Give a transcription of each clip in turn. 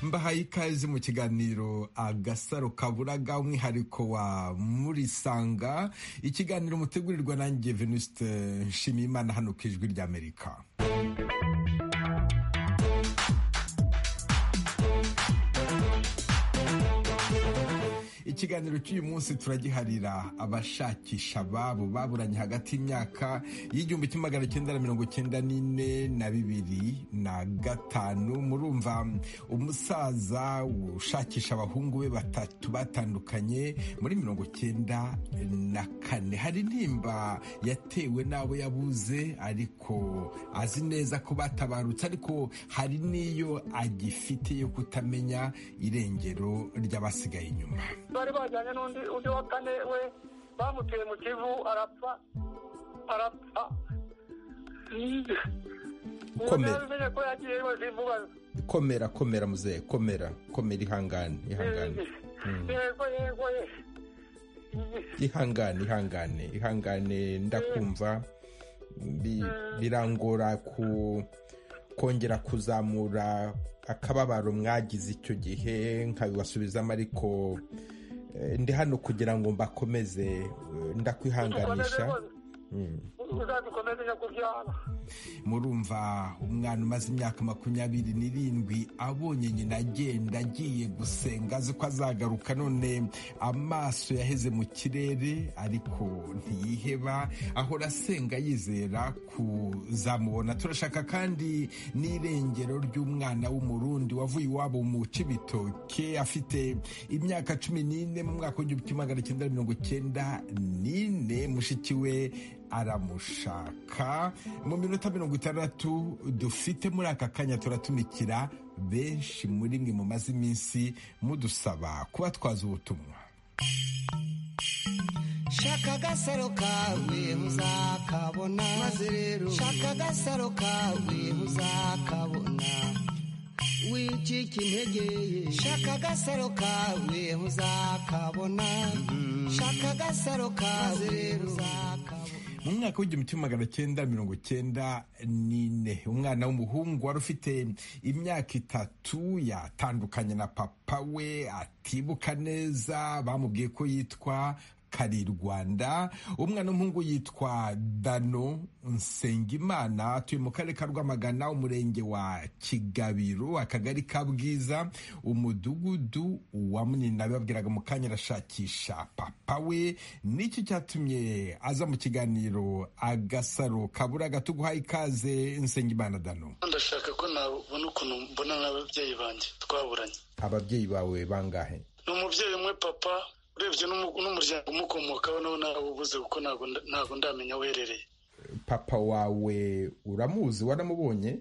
mbahaye ikaze mu kiganiro agasaro kaburaga umwihariko wa murisanga ikiganiro mutegurirwa nanjye venuste nshimiyimana hano ku ijwi ry'amerika ikiganiro cy'uyu munsi turagiharira abashakisha ababo baburanye hagati y'imyaka y'igihumbi kimwe magana cyenda na mirongo cyenda n'ine na bibiri na gatanu murumva umusaza ushakisha abahungu be batatu batandukanye muri mirongo cyenda na kane hari intimba yatewe n'abo yabuze ariko azi neza ko batabarutse ariko hari n'iyo agifite yo kutamenya irengero ry'abasigaye inyuma bari bajyanye n'undi undi wa kane we bamuteye mu kivu arapfa arapfa Komera. umenye ko yagiye ibaze vuba komera komera muzehe komera komera ihangane ihangane yego yego ye ihangane ihangane ihangane ndakumva Bi- birangora ku kongera kuzamura akababaro mwagize icyo gihe nkabibasubizamo ariko eh, ndi hano kugira ngo mbakomeze eh, dukomeze ndakwihanganisha rwose uzadukomeze nyakubyara murumva umwana umaze imyaka makumyabiri n'irindwi abonye nyina agenda agiye gusenga azi ko azagaruka none amaso yaheze mu kirere ariko ntiyiheba ahora asenga yizera kuzamubona turashaka kandi n'irengero ry'umwana w'umurundi wavuye iwabo mu cibitoke afite imyaka cumi n'ine mu mwaka w'igihumbi kimwe magana cyenda mirongo cyenda n'ine mushiki we aramushaka mu minota mirongo itandatu dufite muri aka kanya turatumikira benshi muri mwe mumaze iminsi mudusaba kuba twaza ubutumwa shaka agasaro kawe uzakabona maze rero shaka agasaro kawe uzakabona wicika intege ye shaka agasaro kawe uzakabona shaka agasaro kawe rero uzakabona mu mwaka w'igihumbi kimwe magana cyenda mirongo cyenda n'ine umwana w'umuhungu wari ufite imyaka itatu yatandukanye na papa we atibuka neza bamubwiye ko yitwa kari rwanda umwana w'umuhungu yitwa dano nsengimana atuye mu karere ka rwamagana umurenge wa kigabiro akagari ka bwiza umudugudu wa munini babwiraga mu kanya arashakisha papa we nicyo cyatumye aza mu kiganiro agasaro kabura gatuguha ikaze nsengimana dano ndashaka ko nabona ukuntu mbona n'ababyeyi banjye twaburanye ababyeyi bawe bangahe ni umubyeyi umwe papa urebye n'umu- n'umuryango umukomokaho nawe nawubuze kuko ntabwo nda- ntabwo ndamenya aherereye papa wawe uramuzi waramubonye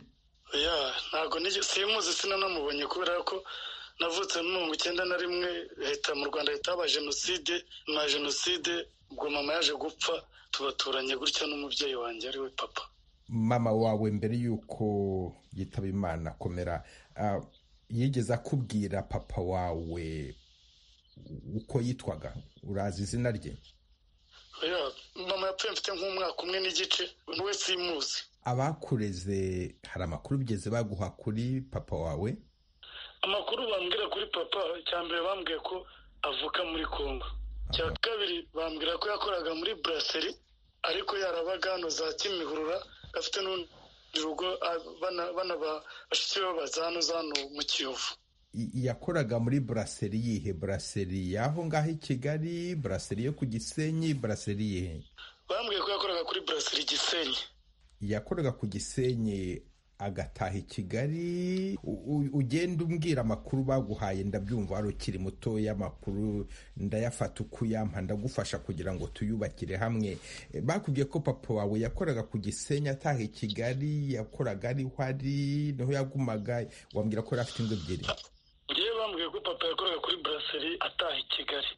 ya ntabwo nige- simuzi sinanamubonye kubera ko navutse muri mirongo icyenda na rimwe leta mu rwanda leta haba jenoside nyuma ya jenoside ubwo mama yaje gupfa tubaturanye gutya n'umubyeyi wanjye ariwe papa mama wawe mbere y'uko yitaba imana komera ah, yigeze akubwira papa wawe uko yitwaga urazi izina rye ya mama yapfuye mfite nk'umwaka umwe n'igice we simuzi abakureze hari amakuru bigeze baguha kuri papa wawe amakuru bambwira kuri papa icya mbere bambwiye ko avuka muri congo icya kabiri bambwira ko yakoraga muri buraseri ariko yarabaga hano za kimihurura afite n'urundi rugo a- bana- bana ba- bashiki be baza hano za hano mu kiyovu I- yakoraga muri buraseri yihe buraseri y'aho ngaho i kigali buraseri yo ku gisenyi buraseri yihe bambwiye ko yakoraga kuri buraseri gisenyi yakoraga ku gisenyi agataha i kigali U- u- ugenda umbwira amakuru baguhaye ndabyumva wari ukiri mutoya amakuru ndayafata uko uyampa ndagufasha kugira ngo tuyubakire hamwe Eh, bakubwiye ko papa wawe yakoraga ku gisenyi ataha i kigali yakoraga ariho ari niho yagumaga wambwira ko yari afite ingo ebyiri ngewe bambwiye ko papa yakoraga kuri buraseri ataha i kigali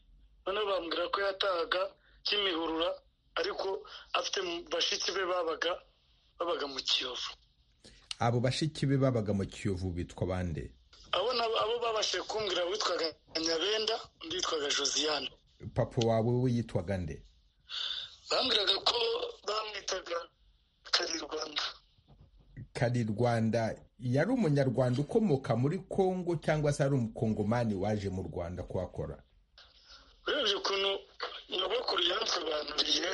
noneho bambwira ko yatahaga kimihurura ariko afite mu- bashiki be babaga babaga mu kiyovu abo bashiki be babaga mu kiyovu bitwa bande abo nabo abo babashije kumbwira witwaga nyabenda undi yitwaga josiane papa wawe we yitwaga nde bambwiraga ko bamwitaga kari rwanda kari rwanda yari umunyarwanda ukomoka muri kongo cyangwa se ari umukongomani waje mu rwanda kuhakora urebye ukuntu nyogokuru yansobanuriye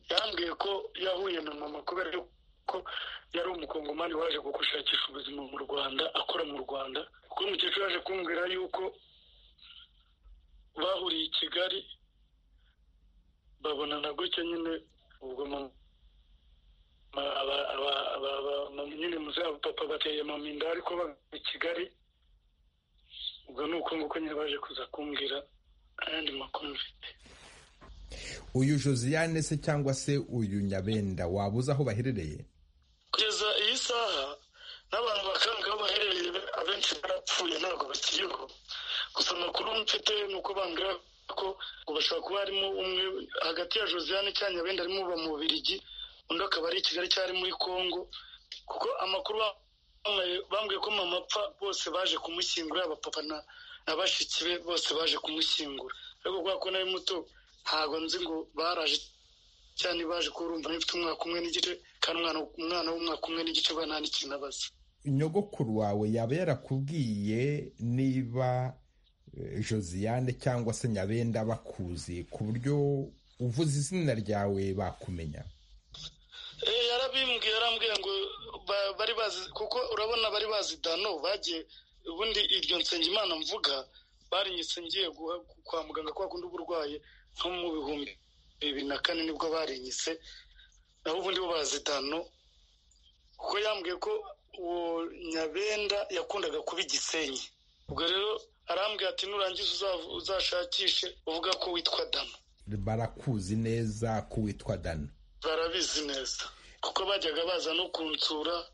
yambwiye ko yahuye na mama kubera ko yari umukongomani waje gushakisha ubuzima mu rwanda akora mu rwanda kuko umukecuru yaje kumbwira yuko bahuriye i kigali babonana gutya nyine ubwo nyine muzaba papa bateye mama inda ariko bava i kigali ubwo ni uko nguko nyine baje kuza kumbwira ayandi makuru mfite uyu josiane se cyangwa se uyu nyabenda waba uzi aho baherereye kugeza iyi saha n'abantu bakanga aho baherereye abenshi barapfuye ntabwo bakiriho gusa amakuru mfite ni uko bambwira ko ngo bashobora kuba harimo umwe hagati ya josiane cyangwa nyabenda arimo uba mu bubirigi undi akaba ari i kigali cyari muri congo kuko amakuru bambwiye ko mama apfa bose baje kumushyingura yaba papa na bashiki be bose baje kumushyingura ariko kubera ko nari muto ntabwo nzi ngo baraje cyane baje kurumva mfite umwaka umwe n'igice kandi umwana w'umwaka umwe n'igice ubona nta n'ikintu abaza nyogokuru wawe yaba yarakubwiye niba josiane cyangwa se nyabenda bakuzi ku buryo uvuze izina ryawe bakumenya yarabimbwiye yarambwiye ngo bari bazi kuko urabona bari bazi dano bagiye ubundi iryo nsengimana mvuga barinyitse ngiye kwa muganga kwa kundi uba urwaye nko mu bihumbi bibiri na kane nibwo barinyise naho ubundi bo bazi dano kuko yambwiye ko uwo nyabenda yakundaga kuba igisenyi ubwo rero arambwiye ati nurangiza uzashakishe uvuga ko witwa dano barakuzi neza ko witwa dano barabizi neza kuko bajyaga baza no kunsura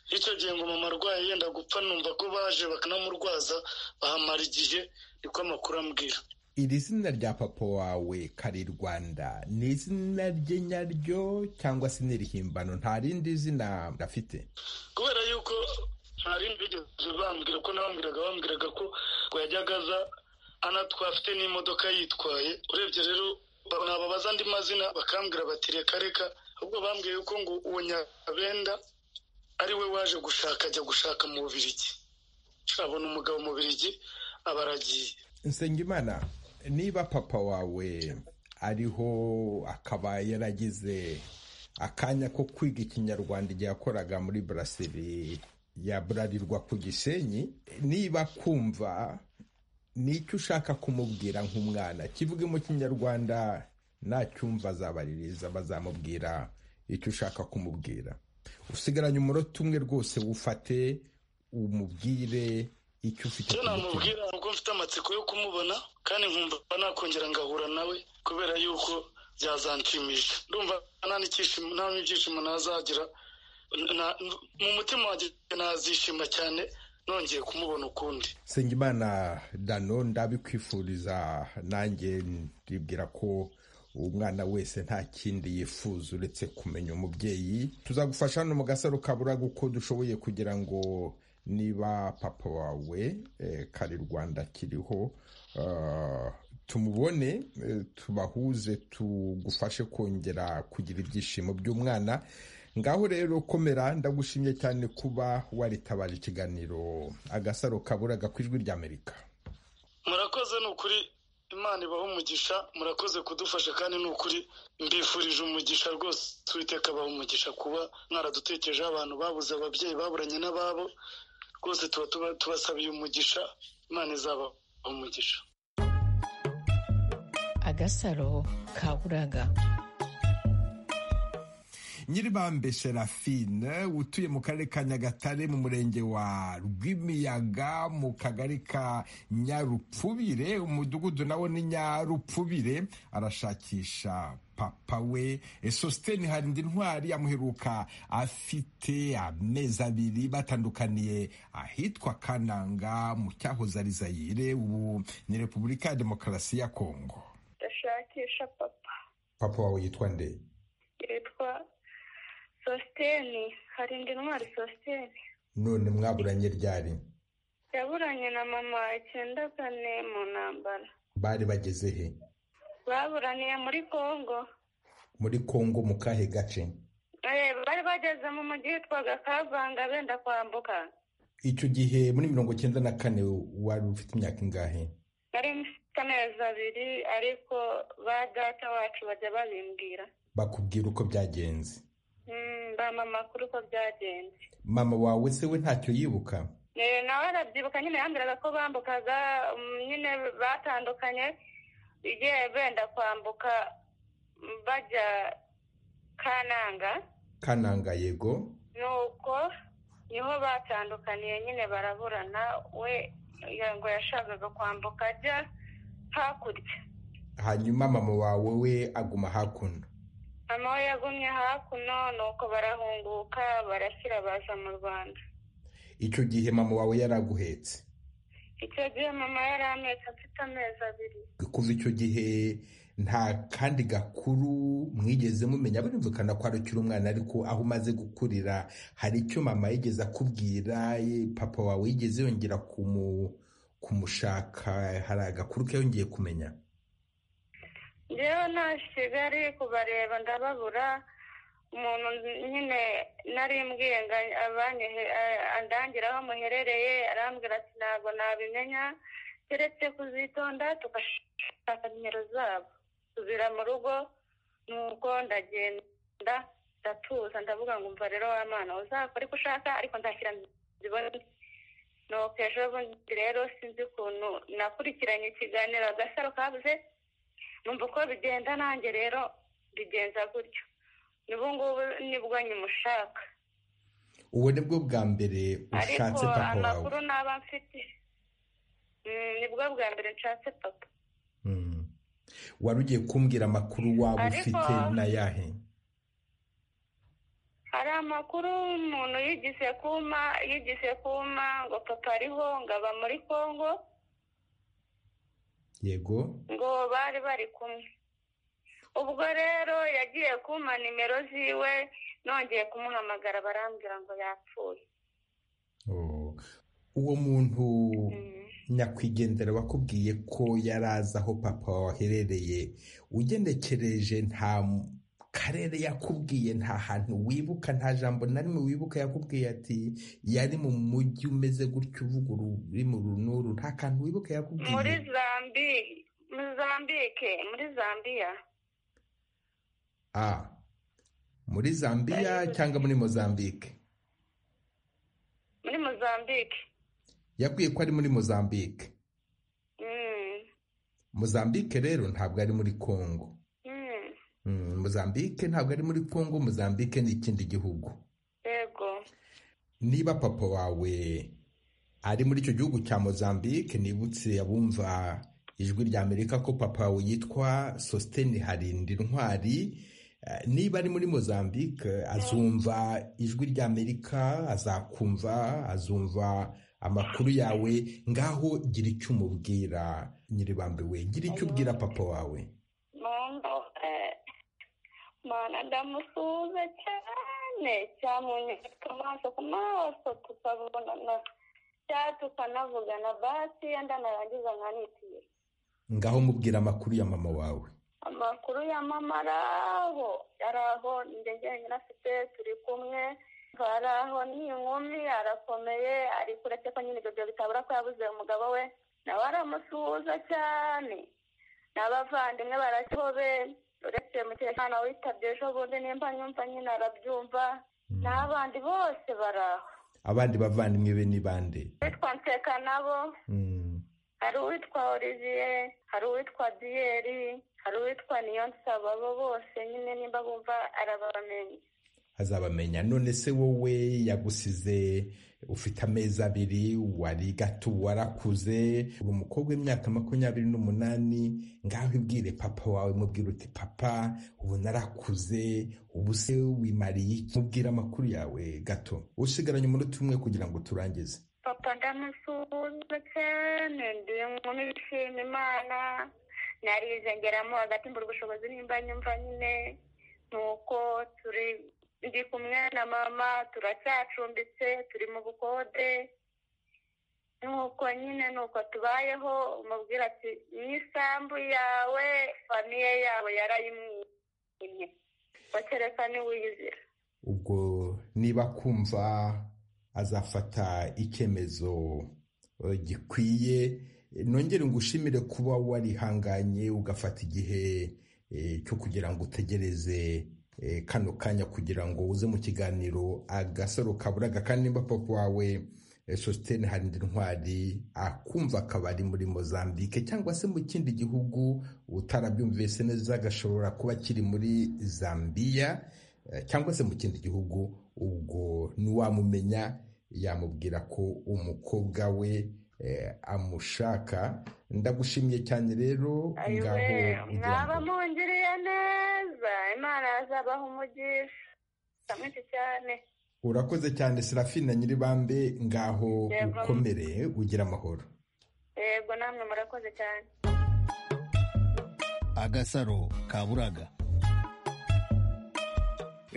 icyo gihe ngo mama arwaye yenda gupfa numva ko baje bakanamurwaza bahamara igihe niko amakuru ambwira iri zina rya papa wawe kari rwanda ni izina rye nyaryo cyangwa se n'irihimbano nta rindi zina afite kubera yuko nta rindi bigeze bambwira ko nabambwiraga bambwiraga ko ngo yajyaga aza anatwa afite n'imodoka yitwaye urebye rero nababaza andi mazina bakambwira bati reka reka ahubwo bambwiye ko ngo uwo nyabenda ari we waje gushaka ajya gushaka mu bubirigi abona umugabo mu bubirigi aba aragiye nsengimana niba papa wawe ariho akaba yaragize akanya ko kwiga ikinyarwanda igihe yakoraga muri buraseri yaburarirwa ku gisenyi niba kumva nicyo ushaka kumubwira nk'umwana kivuge mu kinyarwanda nacyumva azabaririza bazamubwira icyo ushaka kumubwira usigaranye umunota umwe rwose wufate umubwire icyo ufite icyo namubwira ni uko mfite amatsiko yo kumubona kandi nkumva nakongera ngahura nawe kubera yuko byazanshimisha ndumva nta n'ibyishimo nazagira mu mutima wanjye nazishima cyane nongeye kumubona ukundi Nsengimana dano ndabikwifuriza nanjye ndibwira ko umwana wese nta kindi yifuza uretse kumenya umubyeyi tuzagufasha hano mu gasaro kaburaga uko dushoboye kugira ngo niba papa wawe kari rwanda kiriho tumubone tubahuze tugufashe kongera kugira ibyishimo by'umwana ngaho rero komera ndagushimye cyane kuba waritabaje ikiganiro agasaro kaburaga ku ijwi ry'amerika murakoze ni ukuri imana ibaho umugisha murakoze kudufasha kandi ni ukuri mbifurije umugisha rwose uwiteka abaho umugisha kuba mwaradutekerejeho abantu babuze ababyeyi baburanye n'ababo rwose tuba tubasabiye umugisha imana izaba umugisha agasaro kaburaga nyiribambe serafine utuye mu karere ka nyagatare mu murenge wa rwimiyaga mu kagari ka nyarupfubire umudugudu nawo ni nyarupfubire arashakisha papa we sositeni harindi ntwari amuheruka afite amezi abiri batandukaniye ahitwa kananga mu cyahoze ari zayire ubu ni repubulika ya demokarasi ya kongo ndashakisha papa papa wawe yitwa nde yitwa sositeni hari indi ntwari sositeni none mwaburanye ryari yaburanye na mama icyenda kane mu ntambara bari bageze he baburaniye muri kongo muri kongo mu kahe gace Eh, bari bageze mu mujyi witwaga kavanga benda kwambuka icyo gihe muri mirongo icyenda na kane wari ufite imyaka ingahe nari mfite amezi abiri ariko ba data wacu bajya babimbwira bakubwira uko byagenze Mm, bampa amakuru uko byagenze mama wawe se we ntacyo yibuka Eh, nawe arabyibuka nyine yambwiraga ko bambukaga mm, nyine batandukanye igihe benda kwambuka mm, bajya kananga kananga yego nuko niho batandukaniye nyine baraburana we ya- ngo yashakaga kwambuka ajya hakurya hanyuma mama wawe we aguma hakuno mama we yagumye hakuno nuko barahunguka barashyira baza mu rwanda icyo gihe mama wawe yaraguhetse icyo gihe mama yari amezi afite amezi abiri kuva icyo gihe nta kandi gakuru mwigeze mumenya birumvikana ko ari ukiri umwana ariko aho umaze gukurira hari icyo mama yigeze akubwira ye- papa wawe yigeze yongera kumu- kumushaka hari agakuru ke yongeye kumenya ngewe nashigari kubareba ndababura umuntu nyine nari mbwiye ngo abanyehe a- andangire aho muherereye arambwira ati ntabwo nabimenya keretse kuzitonda tugashaka nimero zabo tubira mu rugo nuko ndagenda ndatuza ndavuga ngo umva rero wa mwana uzakora uko ushaka ariko nzashyira zibone nuko ejo bundi rero sinzi ukuntu nakurikiranye ikiganiro agasaro kabuze numva uko bigenda nanjye rero bigenza gutyo n'ubu ngubu nibwo nyimushaka ubu ni bwo bwa mbere ushatse ariko papa wawe amakuru naba mfite mm, nibwo bwa mbere nshatse papa Mm. wari ugiye kumbwira amakuru waba Ariko- ufite n'ayahe hari amakuru umuntu yigise kuma yigise kuma ngo papa ariho ngo aba muri kongo yego ngo bari bari kumwe ubwo rero yagiye kuma nimero ziwe nongeye kumuhamagara barambwira ngo yapfuye Oh. uwo muntu Mm. nyakwigendera wakubwiye ko yari azi aho papa waherereye ugenekereje nta m- karere yakubwiye nta hantu wibuka nta jambo na rimwe wibuka yakubwiye ati yari mu mujyi umeze gutyo uvuga uri mu runuru nta kantu wibuka muri yakubwiye zambi muri zambike muri zambiya Ah. muri zambiya cyangwa muri mozambike muri mozambike yabwiye ko ari muri mozambike Mm. mozambike rero ntabwo ari muri kongo Mm. Mm, mozambike ntabwo ari muri kongo mozambike ni ikindi gihugu yego niba papa wawe ari muri icyo gihugu cya mozambike nibutse abumva ijwi rya amerika ko papa wawe yitwa sositeni harindi ntwari Eh, niba ari muri mozambike azumva ijwi rya amerika azakumva azumva amakuru yawe ngaho gira icyo umubwira nyiribambe we gira icyo ubwira papa wawe noneho eh, mana ndamusuhuza cyane cyamunyereka amaso ku maso tukabonana cyangwa tukanavugana basi yenda narangiza nkanitira ngaho mubwira amakuru ya mama wawe amakuru ya mama ari aho ari aho njye njyenyine afite turi kumwe ari aho ni inkumi arakomeye ariko uretse ko nyine ibyo byo bitabura ko yabuze umugabo we nawe aramusuhuza cyane n'abavandimwe barakihobe uretse mutekano witabye ejo bundi nimba nyumva nyine arabyumva n'abandi bose bari aho abandi bavandimwe be ni bande uwitwa nseka nabo Mm. hari uwitwa olivier hari uwitwa diyeri hari uwitwa niyonsaba abo bose nyine nimba bumva arabamenye azabamenya none se wowe yagusize ufite amezi abiri wari gato warakuze uri umukobwa w'imyaka makumyabiri n'umunani ngaho ibwire papa wawe mubwira uti papa ubu narakuze ubu se wimariye iki?" mubwira amakuru yawe gato usigaranye umunota umwe kugira ngo turangize papa ndamusuhuza cyane ndi inkumi ishima imana narize ngeramo hagati mbura ubushobozi nimba nyumva nyine nuko turi ndi kumwe na mama turacyacumbitse turi mu bukode nuko nyine nuko tubayeho umubwira ati n'isambu yawe famiye yawe yarayimwimye bakereka niwiyizira ubwo niba kumva azafata icyemezo eh, gikwiye Eh, nongere ngushimire kuba warihanganye ugafata igihe eh, cyo kugira ngo utegereze eh, kano kanya kugira ngo uze mu kiganiro agasaro kaburaga kandi nimba papa wawe eh, sositene harindi ntwari akumva akaba ari muri mozambike cyangwa se mu kindi gihugu utarabyumvise neza agashobora kuba kiri muri zambiya eh, cyangwa se mu kindi gihugu ubwo ntiwamumenya yamubwira ko umukobwa we eh, amushaka ndagushimiye cyane rero ngaho ayiwe ugira mwaba ngo- mungiriye neza imana yazabaha umugisha ndamwinshi cyane urakoze cyane serafina nyiribambe ngaho Yego. ukomere ugira amahoro yego namwe murakoze cyane agasaro kaburaga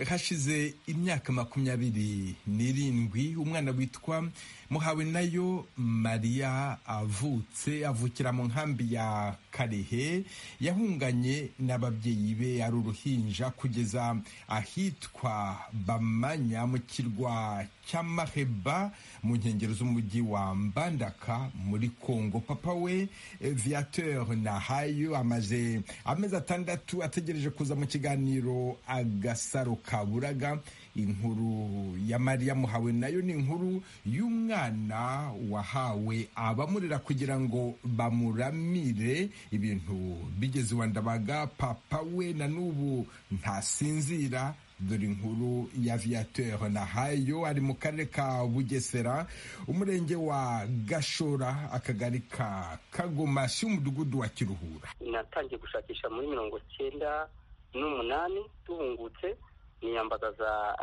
hashize imyaka makumyabiri n'irindwi umwana witwa muhawe nayo mariya avutse avukira mu nkambi ya karehe yahunganye n'ababyeyi be ari uruhinja kugeza ahitwa bamanya mu kirwa cy'amaheba mu nkengero z'umujyi wa mbandaka muri kongo papa we eh, viateur nahayo amaze amezi atandatu ategereje kuza mu kiganiro agasaro kaburaga inkuru ya mariya muhawe nayo ni inkuru y'umwana wahawe abamurera kugira ngo bamuramire ibintu bigeze iwa ndabaga papa we na n'ubu ntasinzira dore inkuru ya viateur nahayo ari mu karere ka bugesera umurenge wa gashora akagari ka kagomashi umudugudu wa kiruhura natangiye gushakisha muri mirongo cyenda n'umunani duhungutse niyambagaza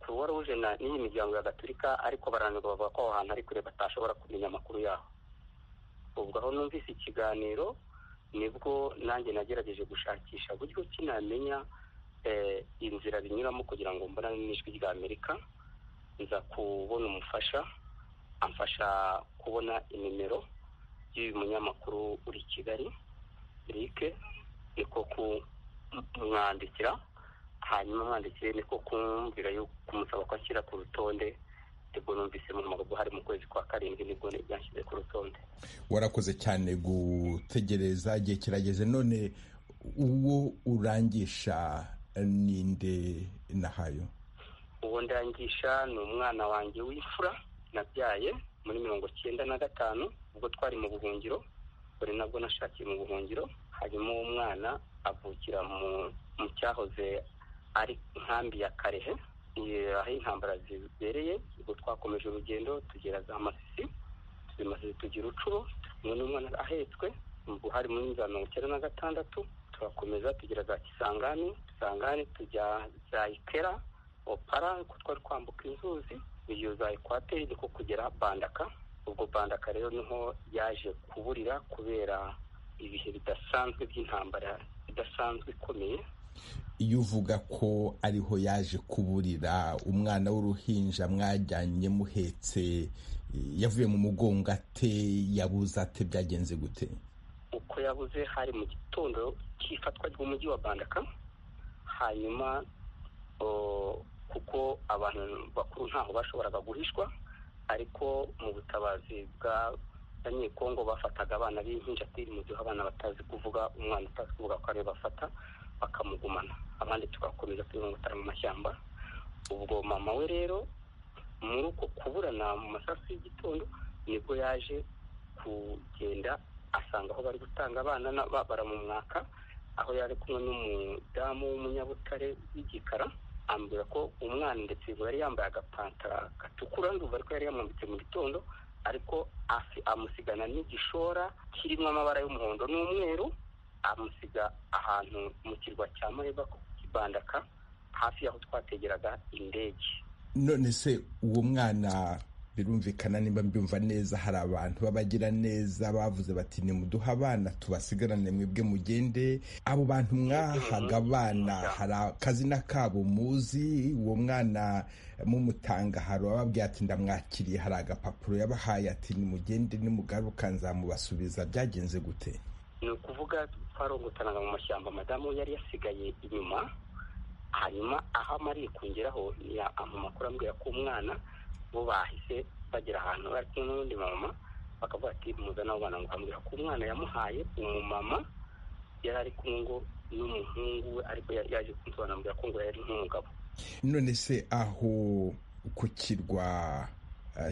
kuruwa ruje na n'iyi miryango ya gaturika ariko barananirwa bavuga ko aho hantu ari kure batashobora kumenya amakuru yaho ubwo aho numvise ikiganiro nibwo nanjye nagerageje gushakisha buryo ki namenya eh, inzira binyuramo kugira ngo mbonane n'ijwi rya amerika nza kubona umufasha amfasha kubona inimero y'uyu munyamakuru uri i kigali Eric niko kumwandikira hanyuma mwandikire niko kumubwira yo kumusaba ko ashyira ku rutonde nibwo numvise mu magambo hari mu kwezi kwa karindwi nibwo byashyize ku rutonde warakoze cyane gutegereza igihe kirageze none uwo urangisha ninde nahayo uwo ndangisha ni umwana wanjye w'imfura nabyaye muri mirongo cyenda na gatanu ubwo twari mu buhungiro buri nabwo nashakiye mu buhungiro hanyuma uwo mwana avukira mu mu cyahoze ari nkambi ya karehe eh, aho intambara zibereye ubwo twakomeje urugendo tugera za masisi tumaze tugira ucuro umwe n'umwana ahetswe ubwo hari muri za mirongo icyenda na gatandatu turakomeza tugera za kisangani kisangani tujya za ikera opara ko twari kwambuka inzuzi iyo za ekwateri niko kugera bandaka ubwo bandaka rero niho yaje kuburira kubera ibihe bidasanzwe by'intambara idasanzwe ikomeye iyo uvuga ko ariho yaje kuburira umwana w'uruhinja mwajyanye muhetse yavuye mu mugongo ate yabuze ate byagenze gute uko yabuze hari mu gitondo cy'ifatwa ry'umujyi wa bandaka hanyuma o, kuko abantu bakuru ntaho bashoboraga guhishwa ariko mu butabazi bw'abanyekongo bafataga abana b'impinjatiri mu gihe abana batazi kuvuga umwana utazi kuvuga ko ariwe bafata bakamugumana abandi tugakomeza tubimutara mu mashyamba ubwo mama we rero muri uko kuburana mu masasu y'igitondo nibwo yaje kugenda asanga aho bari gutanga abana na- ba- baramumwaka aho yari kumwe n'umudamu w'umunyabutare w'igikara ambwira ko umwana ndetse ngo yari yambaye agapantara gatukura ndumva ariko yari yamwambitse mu gitondo ariko afi- amusigana n'igishora kirimo amabara y'umuhondo n'umweru amusiga ahantu mu kirwa cya mareba bandaka hafi y'aho twategeraga indege none se uwo mwana birumvikana nimba mbyumva neza hari abantu b'abagira neza bavuze bati nimuduhe abana tubasigarane mwebwe mugende abo bantu mwahaga abana hari akazina kabo muzi uwo mwana mumutanga hari ababwiye ati ndamwakiriye hari agapapuro yabahaye ati nimugende nimugaruka nzamubasubiza byagenze gute ni ukuvuga twarongotanaga mu mashyamba madamu yari yasigaye inyuma hanyuma aho amariye kongeraho ni amakuru ambwira ko umwana bo bahise bagera ahantu bari kumwe n'undi mama bakavuga ati muzana abo bana ngo ambwira ko umwana yamuhaye umumama yari ari kumwe ngo n'umuhungu we ariko yaje kumusobanurira ko ngo yari nk'umugabo none se aho ku kirwa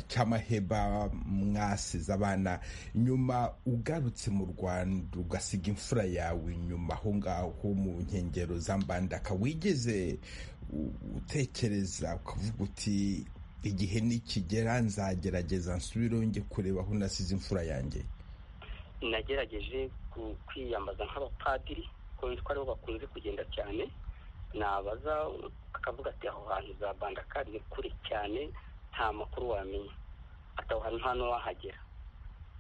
cy'amaheba mwasize abana nyuma ugarutse mu rwanda ugasiga imfura yawe nyuma aho ngaho mu nkengero za mbandaka wigeze utekereza ukavuga uti igihe nikigera nzagerageza nsubireho njye kureba aho nasize imfura yanjye nagerageje kwiyambaza nk'abapadiri ko aribo bakunze kugenda cyane nabaza akavuga ati aho hantu za bandaka ni kure cyane nta makuru wamenya ataho hantu hano wahagera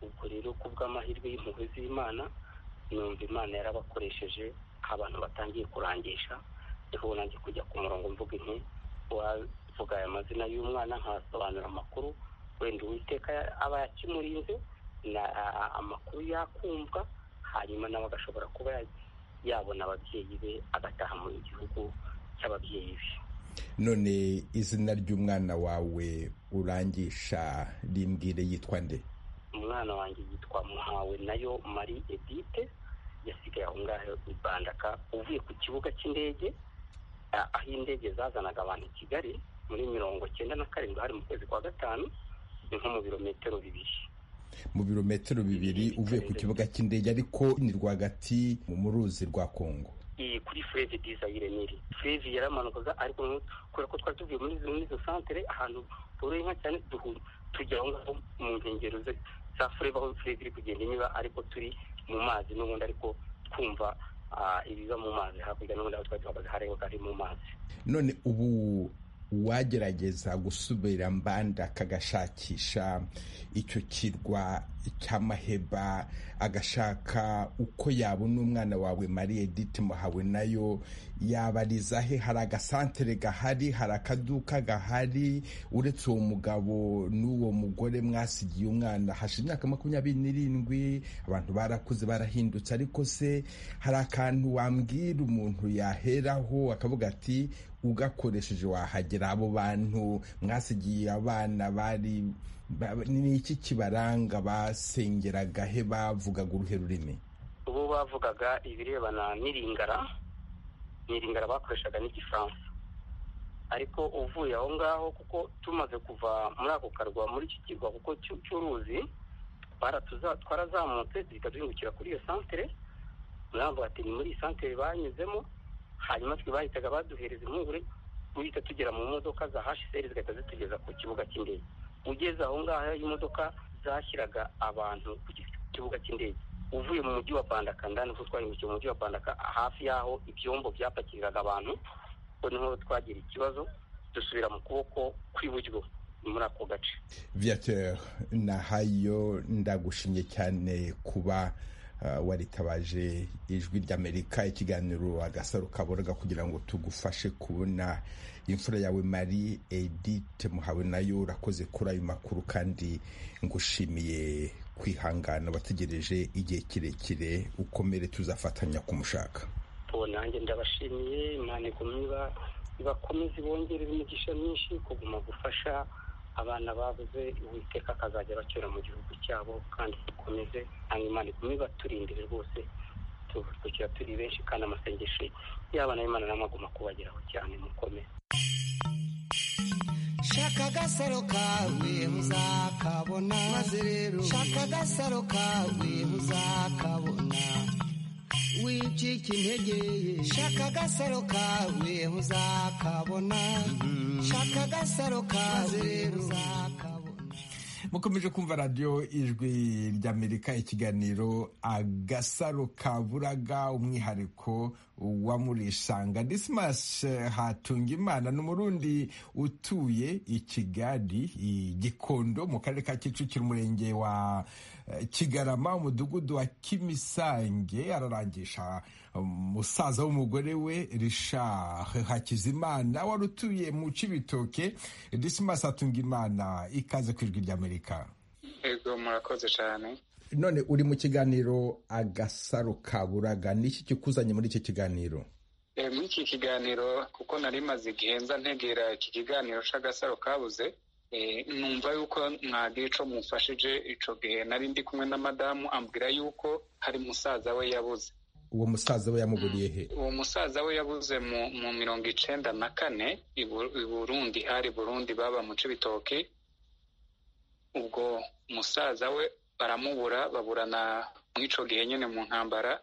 ubwo rero ku bw'amahirwe y'impuhwe z'imana numva imana yarabakoresheje abantu batangiye kurangisha niho nanjye kujya ku murongo mvuga inti wavuga aya mazina y'umwana nkasobanura amakuru wenda uwiteka aba yakimurinze amakuru yakumva hanyuma nawe agashobora kuba yabona ababyeyi be agataha mu gihugu cy'ababyeyi be none izina ry'umwana wawe urangisha rimbwire yitwa nde umwana wanjye yitwa muhawe nayo mari edite yasigaye aho ngaho i bandaka uvuye ku kibuga cy'indege aho indege zazanaga abantu i kigali muri mirongo cyenda na karindwi hari mu kwezi kwa gatanu ni nko mu birometero bibiri mu birometero bibiri uvuye ku kibuga cy'indege ariko ni rwagati mu ruzi rwa kongo iyi kuri fureve dizayire niri fureve yaramanukaga ariko kubera ko twari tuvuye muri izo santere ahantu boroye inka cyane tujya aho ngaho mu nkengero za fureve aho fureve iri kugenda inyura ariko turi mu mazi n'ubundi ariko twumva ibiba mu mazi hakurya n'ubundi aho twari duhagaze hareba ari mu mazi none ubu uwagerageza gusubira mbanda akagashakisha icyo kirwa cy'amaheba agashaka uko yabona umwana wawe mariye edite muhawe nayo yabariza he hari agasantere gahari hari akaduka gahari uretse uwo mugabo n'uwo mugore mwasigiye umwana hashize imyaka makumyabiri n'irindwi abantu barakuze barahindutse ariko se hari akantu wambwira umuntu yaheraho akavuga ati ugakoresheje wahagera abo bantu mwasigiye abana bari ni iki kibaranga basengeraga he bavugaga uruhe rurimi ubu bavugaga ibirebana n'iringara n'iringara bakoreshaga n'igifaransa ariko uvuye aho ngaho kuko tumaze kuva muri ako karwa muri iki kirwa kuko cy'uruzi twarazamutse duhita duhingukira kuri iyo santere muravuga ati ni muri iyi santere banyuzemo hanyuma twe bahitaga baduhereza impungure duhita tugera mu modoka za hsr zigahita zitugeza ku kibuga cy'indege ugeze aho ngaho imodoka zashyiraga abantu ku kibuga cy'indege uvuye mu mujyi wa bandaka ndani ko twahindukiye mu mujyi wa bandaka hafi y'aho ibyombo byapakiriraga abantu ko niho twagira ikibazo dusubira mu kuboko kw'iburyo muri ako gace viateur nahayo ndagushimye cyane kuba waritabaje ijwi ry'amerika ikiganiro agasaro kaboroga kugira ngo tugufashe kubona imfura yawe mari edite muhawe nayo urakoze kuri ayo makuru kandi ngushimiye kwihangana wategereje igihe kirekire ukomere tuzafatanya kumushaka nanjye ndabashimiye imana igumye ibakomeze ibongerera imigisha myinshi kuguma gufasha abana babuze uwiteka akazajya bacyura mu gihugu cyabo kandi dukomeze imana iguma ibaturindire rwose tubukira turi benshi kandi amasengesho y'abana b'imana n'amaguma kubageraho cyane mukomeze shaka agasaro kawe muzakabona maze rero shaka agasaro kawe muzakabona wicika intege shaka agasaro kawe uzakabona shaka agasaro kawe uzakabona mukomeje kumva radiyo ijwi ry'amerika ikiganiro agasaro kaburaga umwihariko wamurisanga disimas hatungimana ni umurundi utuye i kigali i gikondo mu karere ka kicukiro umurenge wa kigarama umudugudu wa kimisange ararangisha umusaza w'umugore we rishard hakizimana wari utuye mu cibitoke disimas hatungimana ikaze ku ijwi ry'amerika ego murakoze cyane none uri mu kiganiro agasaro kaburaga niki kikuzanye muri iki kiganiro muri iki kiganiro kuko nari maze igihe nza ntegera iki kiganiro cy'agasaro kabuze numva yuko mwagira icyo mufashije icyo gihe nari ndi kumwe na madamu ambwira yuko hari musaza we yabuze uwo musaza we yamuburiye he uwo musaza we yabuze mu mirongo icyenda na kane i burundi hari burundi baba mu cibitoki ubwo musaza we baramubura baburana mu icyo gihe nyine mu ntambara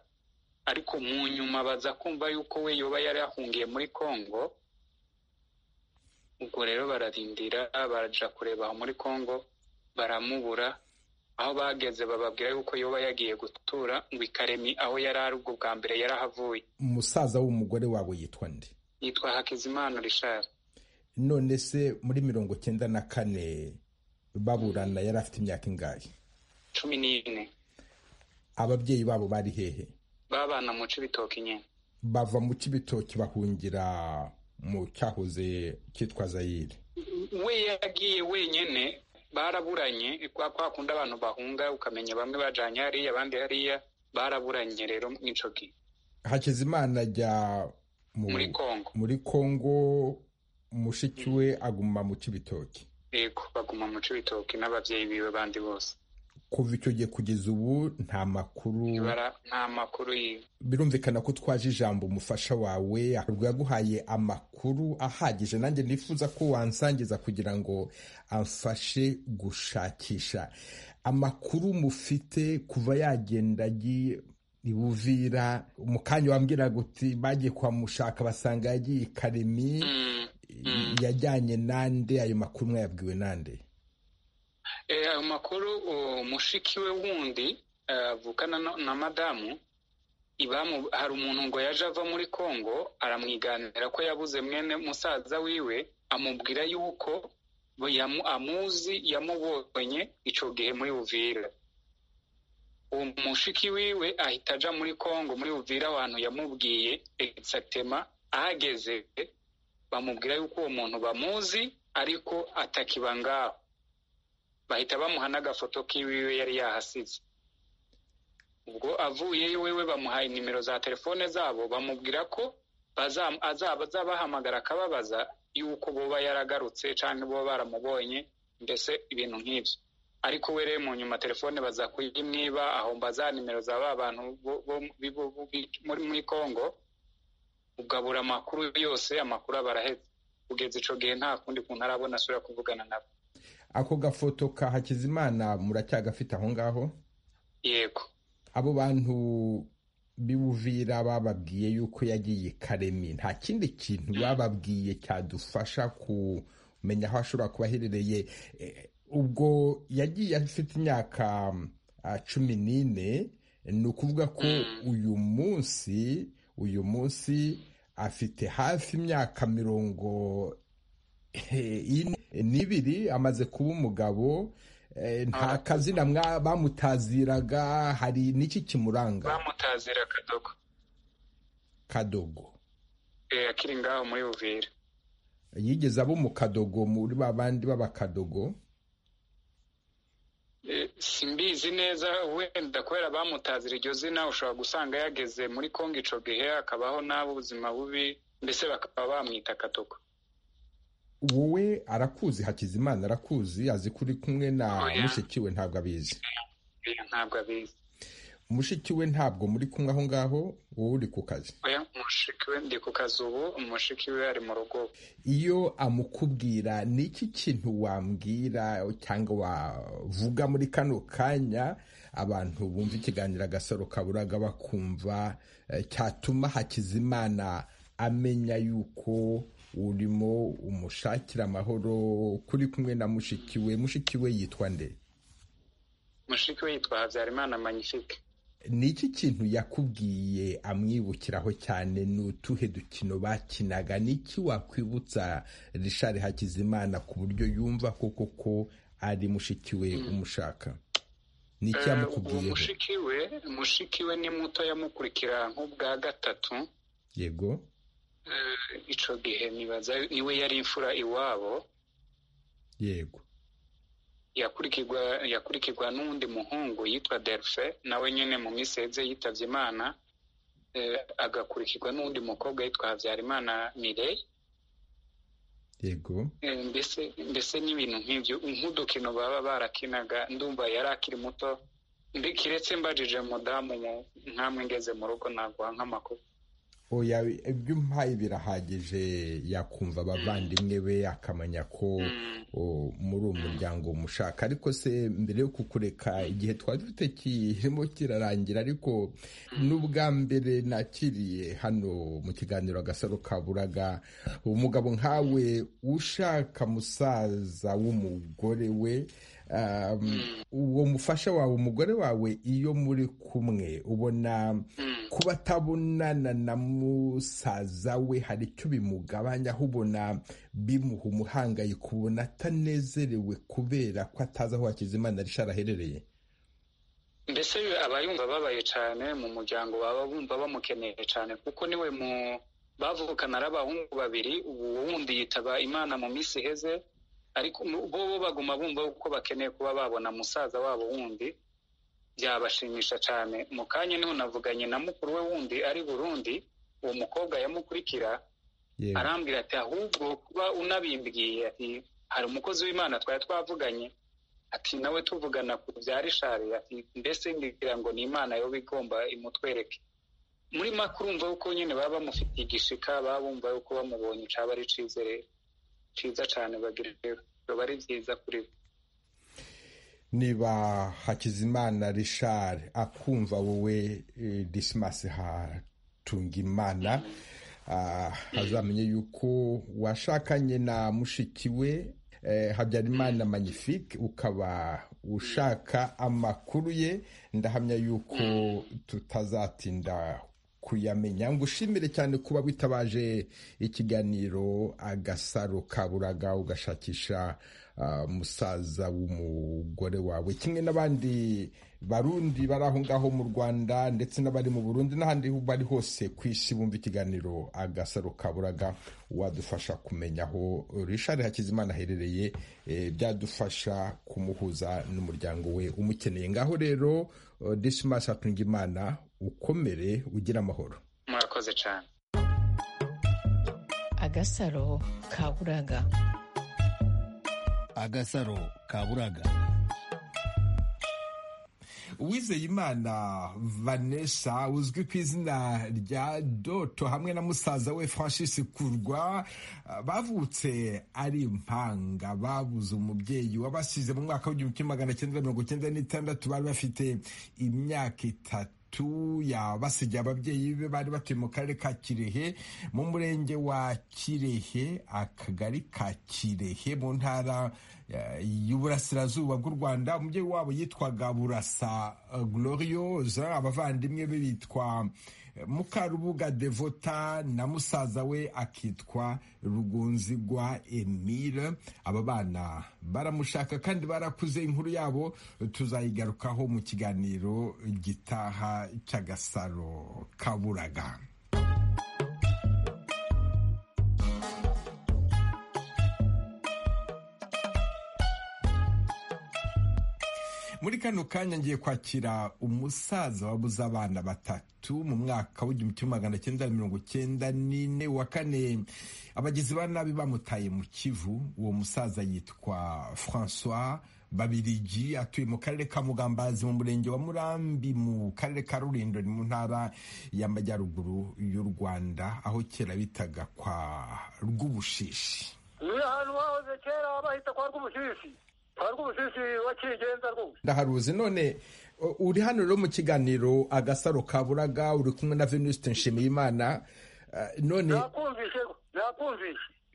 ariko mu nyuma baza kumva yuko we yoba yari yahungiye muri congo ubwo rero bararindira barajya kureba aho muri congo baramubura aho bageze bababwira yuko yoba yagiye gutura ngo ikaremi aho yari ari ubwo bwa mbere yarahavuye umusaza w'umugore wawe yitwa nde yitwa hakizimana rishari none se muri mirongo icyenda na kane baburana yari afite imyaka ingahe cumi n'ine ababyeyi babo bari hehe babana mu cibitoki nyine bava mu cibitoki bahungira mu cyahoze cyitwa zayire we yagiye wenyine baraburanye kwa kundi abantu bahunga ukamenya bamwe bajanye hariya abandi hariya baraburanye rero mw'ico gihe hakizimana ajya muri kongo muri kongo mushiki we aguma mu cibitoki yego baguma mu cibitoki n'abavyeyi biwe bandi bose kuva icyo gihe kugeza ubu nta makuru nta makuru yiwe birumvikana ko twaje ijambo umufasha wawe ahubwo yaguhaye amakuru ahagije nanjye nifuza ko wansangiza kugira ngo amfashe gushakisha amakuru mufite kuva yagenda agiye ibuvira mu kanya wambwiraga uti bagiye kuhamushaka basanga yagiye i karemi yajyanye nande ayo makuru mwayabwiwe nande ayo makuru mushiki we wundi avukana na madamu hari umuntu ngo yaje ava muri congo aramwiganira ko yabuze mwene musaza wiwe amubwira yuko amuzi yamubonye icyo gihe muri buvira uwo mushiki wiwe ahita ajya muri congo muri buvira abantu yamubwiye egisatema ahageze bamubwira yuko uwo muntu bamuzi ariko atakiba ngaho bahita bamuha n'agafoto k'iwiwe yari yahasize ubwo avuye iwewe bamuhaye nimero za telefone zabo bamubwira ko azabahamagara akababaza yuko boba yaragarutse cyangwa boba baramubonye mbese ibintu nk'ibyo ariko we rero mu nyuma telefone baza kuyimwiba ahomba za nimero za ba bantu muri muri congo ugabura amakuru yose amakuru aba arahetse kugeza icyo gihe nta kundi kuntu arabona asubira kuvugana nabo ako gafoto ka hakizimana muracyagafite aho ngaho yego abo bantu b'ubuvira bababwiye yuko yagiye karemi nta kindi kintu bababwiye cyadufasha kumenya aho ashobora kuba aherereye ubwo yagiye afite imyaka cumi n'ine ni ukuvuga ko uyu munsi uyu munsi afite hafi imyaka mirongo n'ibiri amaze kuba umugabo nta kazina bamutaziraga hari n'iki kimuranga bamutazira kadogo kadogo akiri ngaho muri buvira yigeze abo mu kadogo muri ba bandi b'abakadogo simbizi neza wenda kubera bamutazira iryo zina ushobora gusanga yageze muri kongo icyo gihe akabaho n'abo ubuzima bubi mbese bakaba bamwita kadogo wowe arakuzi hakizimana arakuzi azi ko uri kumwe na mushiki we ntabwo abizi ntabwo abizi mushiki we ntabwo muri kumwe aho ngaho wowe uri ku kazi mushiki we ndi ku kazi ubu mushiki we ari mu rugo iyo amukubwira ni iki kintu wambwira cyangwa wavuga muri kano kanya abantu bumva ikiganiro agasaro kaburaga bakumva cyatuma hakizimana amenya yuko urimo umushakira amahoro kuri kumwe na mushiki we mushiki we yitwa nde mushiki we yitwa habyarimana magnifique ni iki kintu yakubwiye amwibukiraho cyane ni utuhe dukino bakinaga ni iki wakwibutsa rishari hakizimana ku buryo yumva koko ko ari mushiki we umushaka ni iki yamukubwiyeho mushiki we mushiki we ni muto yamukurikira nk'ubwa gatatu yego icyo gihe nibaza iwe yari imfura iwabo yego yakurikirwa yakurikirwa n'undi muhungu yitwa delphin nawe nyine mu miseze yitabye imana agakurikirwa n'undi mukobwa yitwa habyarimana mire yego mbese mbese n'ibintu nk'ibyo nk'udukino baba barakinaga ndumva yari akiri muto kiretse mbajije mudamu nkamwe ngeze mu rugo naguha nk'amakuru oya ibyo umpaye birahagije yakumva abavandimwe be akamenya ko muri uwo muryango umushaka ariko se mbere yo kukureka igihe twari dufite kirimo kirarangira ariko n'ubwa mbere nakiriye hano mu kiganiro agasaro kaburaga umugabo nkawe ushaka musaza w'umugore we uwo mufasha wawe umugore wawe iyo muri kumwe ubona kuba atabonana na musaza we hari icyo bimugabanya aho ubona bimuha umuhangayiko ubona atanezerewe kubera ko atazi aho hakizimana rishara aherereye mbese aba yumva ababaye cyane mu muryango baba bumva bamukeneye cyane kuko niwe mu bavukana ari abahungu babiri ubu wundi yitaba imana mu minsi iheze ariko bo baguma bumva ko bakeneye kuba babona musaza wabo wundi byabashimisha cyane mu kanya niho navuganye na mukuru we wundi ari burundi uwo mukobwa yamukurikira arambwira ati ahubwo kuba unabimbwiye ati hari umukozi w'imana twari twavuganye ati nawe tuvugana ku bya rishari ati mbese ngira ngo ni imana yo igomba imutwereke muri make urumva yuko nyine baba bamufitiye igishika baba bumva yuko bamubonye cyaba ari icyizere cyiza cyane bagira biba ari byiza kuri bo niba hakizimana rishari akumva wowe disimasi hatunga imana azamenye yuko washakanye na mushiki we habyarimana magnifique ukaba ushaka amakuru ye ndahamya yuko tutazatinda kuyamenya ngo ushimire cyane kuba witabaje ikiganiro agasaro kaburaga ugashakisha musaza w'umugore wawe kimwe n'abandi barundi bari aho ngaho mu rwanda ndetse n'abari mu burundi n'ahandi bari hose ku isi bumva ikiganiro agasaro kaburaga wadufasha kumenya aho rishari hakizimana aherereye byadufasha kumuhuza n'umuryango we umukeneye ngaho rero desimasi hatunga imana ukomere ugira amahoro murakoze cyane agasaro kaburaga agasaro kaburaga uwizeyimana vanessa uzwi ku izina rya doto hamwe na musaza we francis kurwa bavutse ari impanga babuze umubyeyi wabasize mu mwaka w'igihumbi kimwe magana cyenda mirongo cyenda n'itandatu bari bafite imyaka itatu yabasigiye ababyeyi be bari batuye mu karere ka kirehe mu murenge wa kirehe akagari ka kirehe mu ntara y'uburasirazuba bw'u rwanda umubyeyi wabo yitwaga burasa gloriose abavandimwe be bitwa mukarubuga devota na musaza we akitwa rugunzigwa emile aba bana baramushaka kandi barakuze inkuru yabo tuzayigarukaho mu kiganiro gitaha cy'agasaro kaburaga muri kano kanya ngiye kwakira umusaza wabuze abana batatu mu mwaka w'igihumbi kimwe magana cyenda mirongo cyenda n'ine wa kane abagizi ba nabi bamutaye mu kivu uwo musaza yitwa francois babirigi atuye mu karere ka mugambazi mu murenge wa murambi mu karere ka rurindo mu ntara y'amajyaruguru y'u rwanda aho kera bitaga kwa rw'ubushishi ni ahantu hahoze kera bahita kwa rw'ubushishi ndaharuzi none uri hano rero mu kiganiro agasaro kaburaga uri kumwe na venuste nshimiyimana none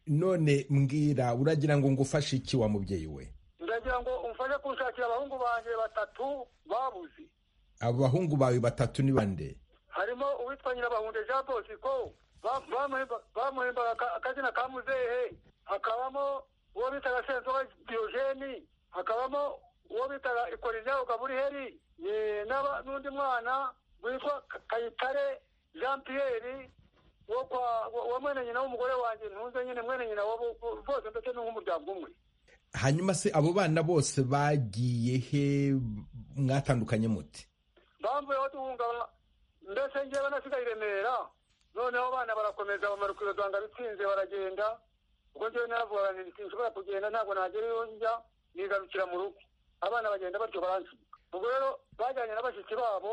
none mbwira uragira ngo ngufashe iki wa mubyeyi we ndagira ngo umfashe kunshakira abahungu banjye batatu babuze abahungu bawe batatu ni bande harimo uwitwa nyirabahunde jean bosco bamuhembaga akazina ka muzehe hakabamo uwo bitaga senzoga diyogeni hakabamo uwo bitaga ikorinyabo gaburiheri n'undi mwana witwa kayitare jean pierre wa mwene nyina w'umugore wanjye ntunze nyine mwene nyina bose ndetse n'umuryango umwe hanyuma se abo bana bose bagiye he mwatandukanye muti bambuye aho duhunga mbese ngewe nasigaye i remera noneho abana barakomeza bamara ukwirodohanga bitsinze baragenda ubwo ngewe naravuga nti nshobora kugenda ntabwo nagera iyo njya nigarukira mu rugo abana bagenda batyo baransiga ubwo rero bajyanye na bashiki babo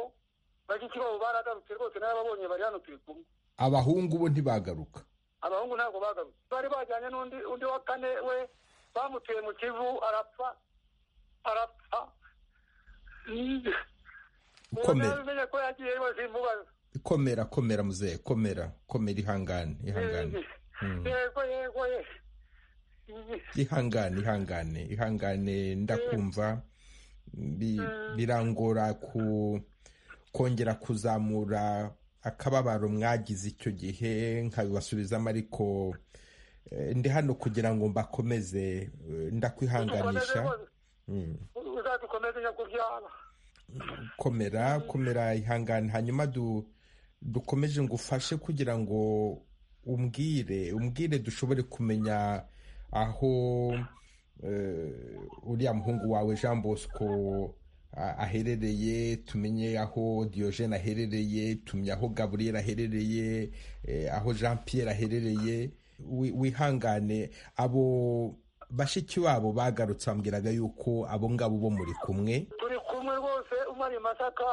bashiki babo baragarutse rwose narababonye bari hano turi kumwe abahungu bo ntibagaruka abahungu ntabwo bagarutse bari bajyanye n'undi undi wa kane we bamutuye mu kivu arapfa arapfa komera ko yagiye bazimubaza komera komera muzehe komera komera ihangane ihangane yego yego ihangane ihangane ihangane ndakumva birangora ku kongera kuzamura akababaro mwagize icyo gihe nkabibasubizamo ariko ndi hano kugira ngo mbakomeze ndakwihanganisha uzadukomeze nyakubyara komera komera ihangane hanyuma dukomeje ngo ufashe kugira ngo umbwire umbwire dushobore kumenya aho uriya muhungu wawe jean bosco aherereye tumenye aho Diogene aherereye tumye aho gaburiyeri aherereye aho jean Pierre aherereye wihangane abo bashiki babo bagarutse bambwiraga yuko abo ngabo bo muri kumwe turi kumwe rwose umwe ari masaka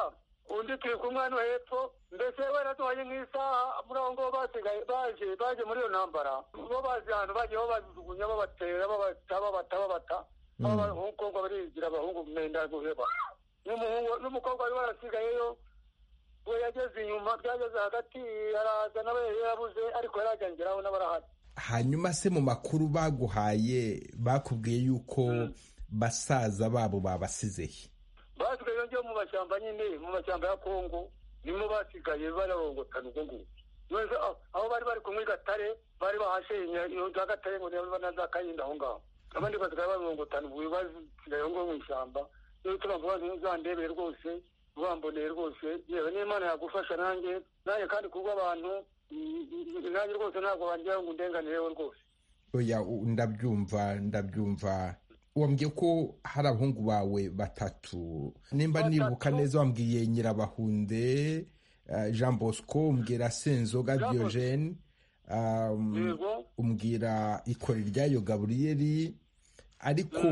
undi turi kumwe hano hepfo mbese wenda duhanye nk'isaha muri aho ngaho basigaye baje baje muri iyo ntambara bo bazi ahantu bagiye babajugunya babatera babata babata babata abakobwa barigira abahungu mwenda guheba n'umukobwa wari warasigayeyo we yageze inyuma byageze hagati araza nawe yarabuze ariko yarajyangiraho n'abarahari hanyuma se mu makuru baguhaye bakubwiye yuko basaza babo babasizehe basigaye yongeye mu mashyamba nyine mu mashyamba ya kongo nibo basigaye bararongotana ubwo ngubwo neza aho bari bari kumwe gatare bari bahashe iyo gatare ngo niba nazakayinda aho ngaho abandi basigaye barungutana ubu basigaye ngo mu ishyamba rero turambabaza ntuzandebere rwose ubamboneye rwose yewe n'imana yagufasha nanjye nanjye kandi kubwo abantu nanjye rwose ntabwo bangira ngo ndenganireho rwose oya ndabyumva ndabyumva wambwiye ko hari abahungu bawe batatu nimba nibuka neza wambwiye nyirabahunde jean bosco umbwira senzoga diogene umbwira ikora iryayo gaburiyeri ariko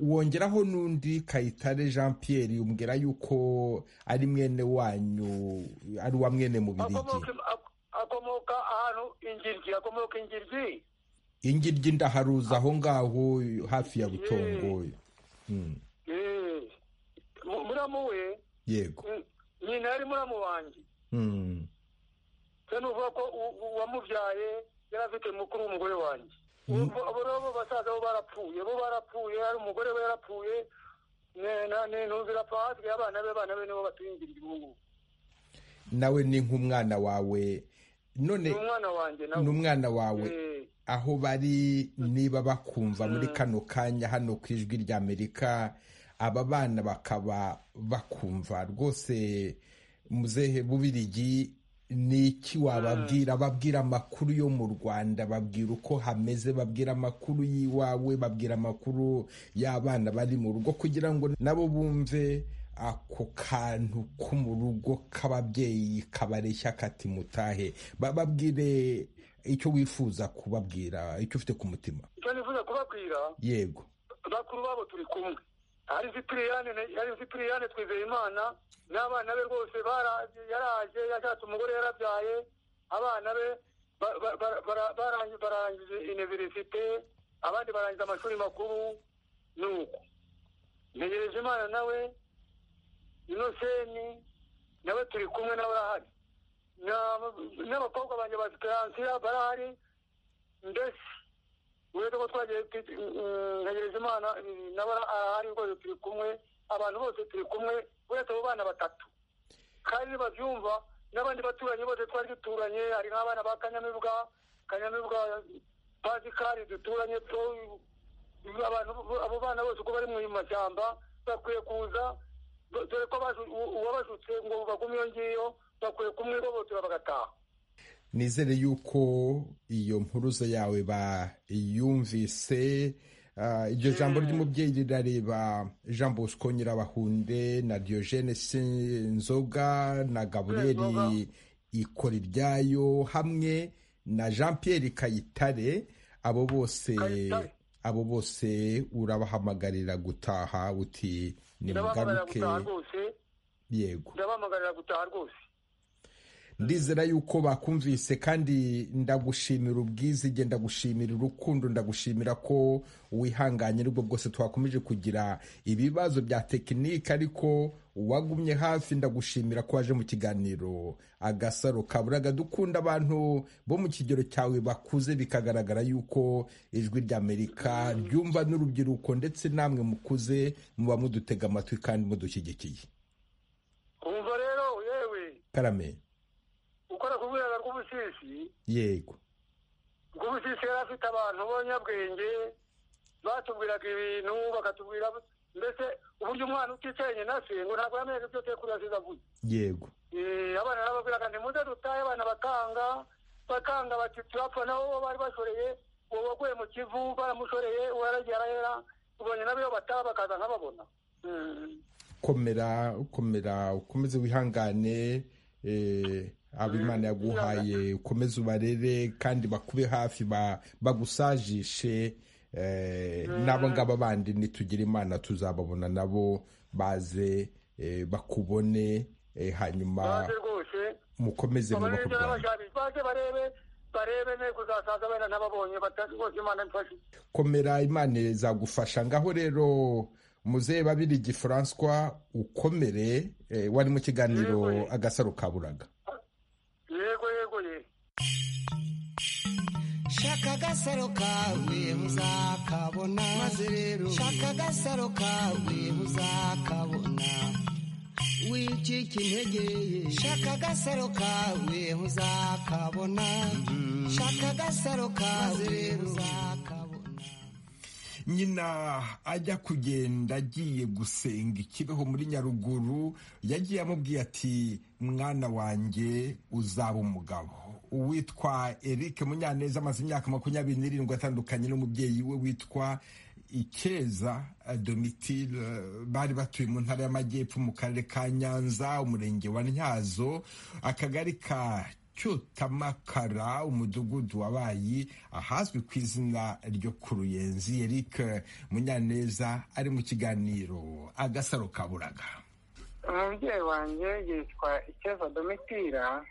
wongeraho n'undi kayitare jean pierre umbwira yuko ari mwene wanyu ari uwa mwene mu birigi akomoka ahantu ingiryi akomoka ingiryi ingiryi ndaharuza aho ngaho hafi ya butongo muramu we yego nyina yari muramu wanjye se nuvuga ko uwamubyaye yari afite mukuru w'umugore wanjye abo rero basaza bo barapfuye bo barapfuye hari umugore we yarapfuye ntuzira apfa hasigaye abana be abana be nibo batuyingira igihugu nawe ni nk'umwana wawe none ni umwana wawe aho bari niba bakumva muri kano kanya hano ku ijwi rya amerika aba bana bakaba bakumva rwose muzehe bubirigi ni iki wababwira babwira amakuru yo mu rwanda babwira uko hameze babwira amakuru y'iwawe babwira amakuru y'abana bari mu rugo kugira ngo nabo bumve ako kantu ko mu rugo k'ababyeyi kabareshya kati mutahe bababwire icyo wifuza kubabwira icyo ufite ku mutima icyo nifuza kubabwira yego bakuru babo turi kumwe hari sipiriyane twizeye imana n'abana be rwose yaraje yashatse umugore yarabyaye abana be barangije iniverisite abandi barangije amashuri makuru ni uko ntegereje imana nawe inoseni nawe turi kumwe nawe arahari n'abakobwa banjye ba siperansiya barahari ndetse uretse ko twagiye ntegereje imana nawe arahari rwose turi kumwe abantu bose turi kumwe uretse abo bana batatu kandi babyumva n'abandi baturanyi bose twari duturanye hari nk'abana ba kanyamibwa kanyamibwa bazikari duturanye abantu abo bana bose uko bari mu mashyamba bakwiye kuza dore ko uwabajutse ngo bagume iyo ngiyo bakwiye kumwihohotera bagataha nizere yuko iyo mpuruza yawe bayumvise iryo jambo ry'umubyeyi rirareba jean bosco nyirabahunde na diogene sinzoga na gaburiyeri ikora iryayo hamwe na jean Pierre kayitare abo bose abo bose urabahamagarira gutaha uti ni mugaruke yego ndabahamagarira gutaha rwose ndizera yuko bakumvise kandi ndagushimira ubwizige ndagushimira urukundo ndagushimira ko wihanganye aribwo bwose twakomeje kugira ibibazo bya tekinike ariko wagumye hafi ndagushimira ko waje mu kiganiro agasaro kaburaga dukunda abantu bo mu kigero cyawe bakuze bikagaragara yuko ijwi ry'amerika ryumva n'urubyiruko ndetse namwe mukuze muba mudutega amatwi kandi mudushyigikiye wumva rero yewe karame ukora ku rwego rw'ubusisi yego rw'ubusisi yari afite abantu b'abanyabwenge batubwiraga ibintu bakatubwira mbese uburyo umwana uticaranye na se ngo ntabwo yamenye ibyo kuri asize avuye yego abana barababwiraga ni muze dutahe abana bakanga bakanga bati turapfa nabo bari bashoreye uwo waguye mu kivu baramushoreye uwo yaragiye arahera ubonye nabo iyo bataba bakaza nk'ababona komera komera ukomeze wihangane abo imana yaguhaye ukomeze ubarere kandi bakube hafi bagusajishe n'abo ngabo bandi nitugire imana tuzababona nabo baze bakubone hanyuma mukomeze baze barebe komera imana izagufasha ngaho rero muzehe babiri François ukomere wari mu kiganiro agasaro kaburaga yego yego ye shaka agasaro kawe muzakabona maze rero shaka agasaro kawe muzakabona wicika intege shaka agasaro kawe muzakabona shaka agasaro kawe muzakabona nyina ajya kugenda agiye gusenga ikibeho muri nyaruguru yagiye amubwiye ati mwana wanjye uzaba umugabo uwitwa eric munyaneza amaze imyaka makumyabiri n'irindwi atandukanye n'umubyeyi we witwa ikeza domitire bari batuye mu ntara y'amajyepfo mu karere ka nyanza umurenge wa ntyazo akagari ka cyutamakara umudugudu wabaye ahazwi ku izina ryo ku ruyenzi eric munyaneza ari mu kiganiro agasaro kaburaga umubyeyi wanjye yitwa ikeza domitira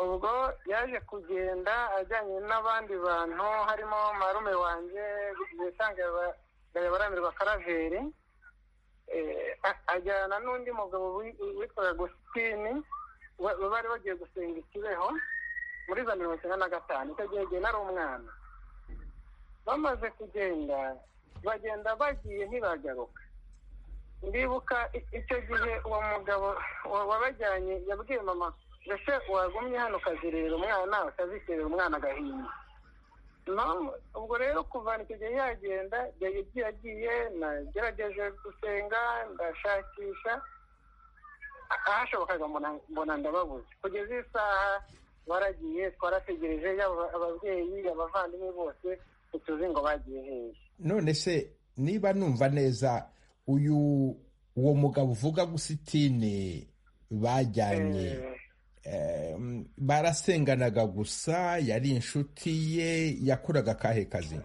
ubwo yaje kugenda ajyanye n'abandi bantu harimo marume wanjye bisange baramirwa karaveri ajyana n'undi mugabo witwa agusitini bari bagiye gusenga ikibeho muri za mirongo icyenda na gatanu icyo gihe igihe nari umwana bamaze kugenda bagenda bagiye ntibagaruka ndibuka icyo gihe uwo mugabo wabajyanye yabwiye mama mbese wagumye hano ukazirira umwana ukaziterera umwana agahinda ubwo rero kuva icyo gihe yagenda yagiye agiye nagerageje gusenga ndashakisha ahashobokaga mbona ndababuze kugeza isaha baragiye twarategereje yaba ababyeyi abavandimwe bose ntituzi ngo bagiye hehe none se niba numva neza uyu uwo mugabo uvuga gusitini bajyanye barasenganaga gusa yari inshuti ye yakoraga akahe kazi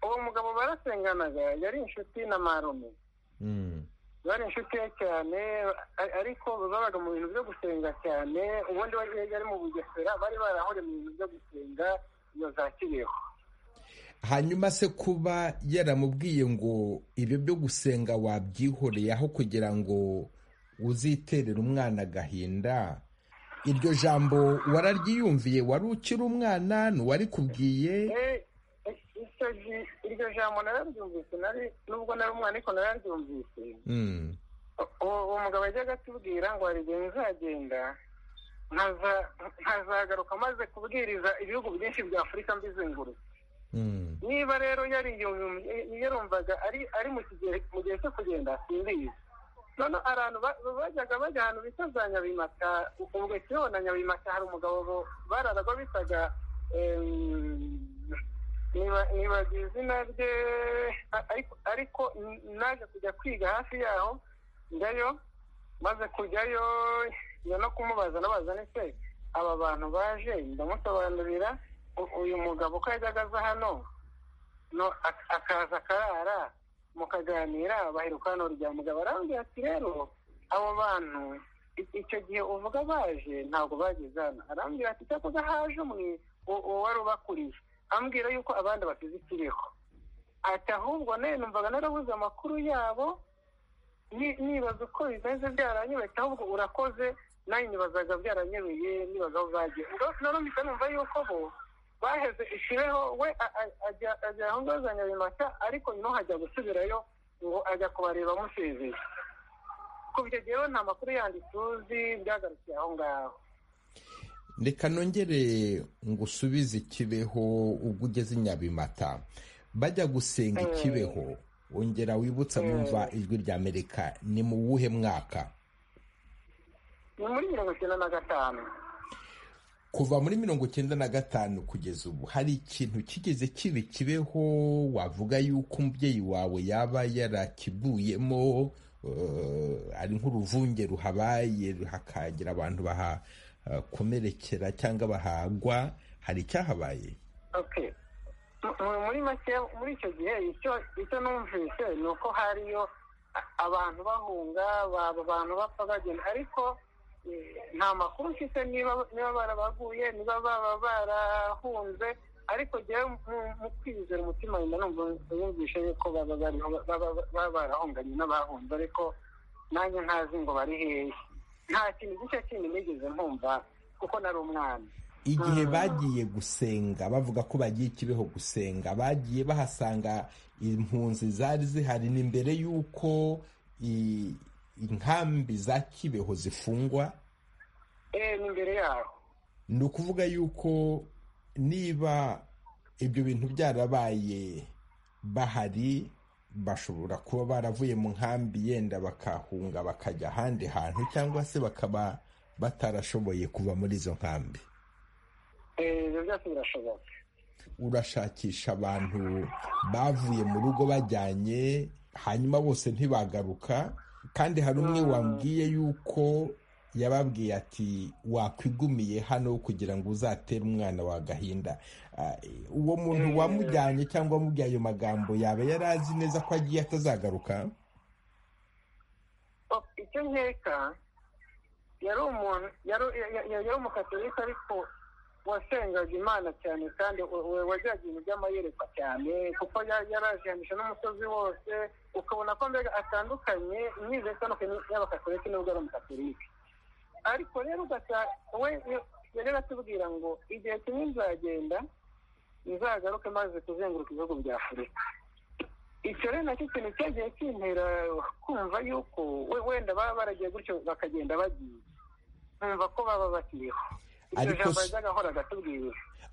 uwo mugabo barasenganaga yari inshuti na marume bari inshuti ye cyane ariko babaga mu bintu byo gusenga cyane ubundi yari mu bugesera bari barahuriye mu bintu byo gusenga iyo za kibeho hanyuma se kuba yaramubwiye ngo ibyo byo gusenga wabyihoreye aho kugira ngo uziterere umwana agahinda iryo jambo wararyiyumviye wari ukiri umwana ntiwari kubwiye iryo jambo nararyumvise nari nubwo nari umwana ariko nararyumvise uwo mugabo yajyaga atubwira ngo hari igihe nzagenda nkazagaruka amaze kubwiriza ibihugu byinshi bya afurika mbizengurutse niba rero yarumvaga ari mu gihe cyo kugenda simbizi none abantu bajyaga bajya ahantu bita za nyabimata ubwo kibeho na nyabimata hari umugabo bararaga bitaga ntibagira izina rye ariko naje kujya kwiga hafi yaho njyayo maze kujyayo njya no kumubaza nabaza ndetse aba bantu baje ndamusobanurira uyu mugabo ko yajyaga aza hano akaza akarara mukaganira baheruka hano rya mugabo arambwira ati rero abo bantu icyo gihe uvuga baje ntabwo bageze hano arambwira ati cyakoze haje umwe wari ubakuriye ambwira yuko abandi basize ikiriho ati ahubwo nayo numvaga narabuze amakuru yabo nibaza uko bimeze byaranyobetse ahubwo urakoze nayo nibazaga byaranyobeye nibaza aho bagiye naramutse numva yuko bo baheze ikibeho we ajya aho ngaho za nyabimata ariko nyuma hajya gusubirayo ngo ajya kubareba amusezeye kuva icyo gihe nta makuru yandi tuzi byagarukiye aho ngaho reka nongere ngo usubize ikibeho ubwo ugeze nyabimata bajya gusenga ikibeho wongera wibutsa mwumva ijwi rya amerika ni mu wuhe mwaka ni muri mirongo icyenda na gatanu kuva muri mirongo icyenda na gatanu kugeza ubu hari ikintu kigeze kibi kibeho wavuga yuko umubyeyi wawe yaba yarakivuyemo ari nk'uruvunge ruhabaye hakagira abantu baha komerekera cyangwa bahagwa hari icyahabaye muri make muri icyo gihe icyo numvise ni uko hariyo abantu bahunga baba abantu bapfa bagenda ariko nta makuru mfite niba barabaguye niba baba barahunze ariko njyewe mu kwizera umutima wenda numva yumvishe yuko baba barahunganye n'abahunze ariko nanjye ntazi ngo bari hehe nta kintu gishya kindi nigeze nkumva kuko nari umwana igihe bagiye gusenga bavuga ko bagiye ikibeho gusenga bagiye bahasanga impunzi zari zihari ni mbere y'uko inkambi za kibeho zifungwa ni mbere yaho ni ukuvuga yuko niba ibyo bintu byarabaye bahari bashobora kuba baravuye mu nkambi yenda bakahunga bakajya ahandi hantu cyangwa se bakaba batarashoboye kuva muri izo nkambi ibyo byose birashoboka urashakisha abantu bavuye mu rugo bajyanye hanyuma bose ntibagaruka kandi hari umwe wambwiye yuko yababwiye ati wakwigumiye hano kugira ngo uzatere umwana wa gahinda uwo muntu wamujyanye cyangwa wamubwiye ayo magambo yaba yari azi neza ko agiye atazagaruka icyo nkeka yari umuntu yari umukatolika ariko wasengaga imana cyane kandi wajyaga ibintu by'amayerekwa cyane kuko yarajanisha n'umusozi wose ukabona ko mbega atandukanye imyiza itandukanye y'abakatolika nubwo ari umukatolika ariko rero we yajyaga atubwira ngo igihe kimwe nzagenda nzagaruke maze kuzenguruka ibihugu bya afurika icyo rero nacyo kintu cyagiye kintera kumva yuko wenda baba baragiye gutyo bakagenda bagiye nkumva ko baba bakiriho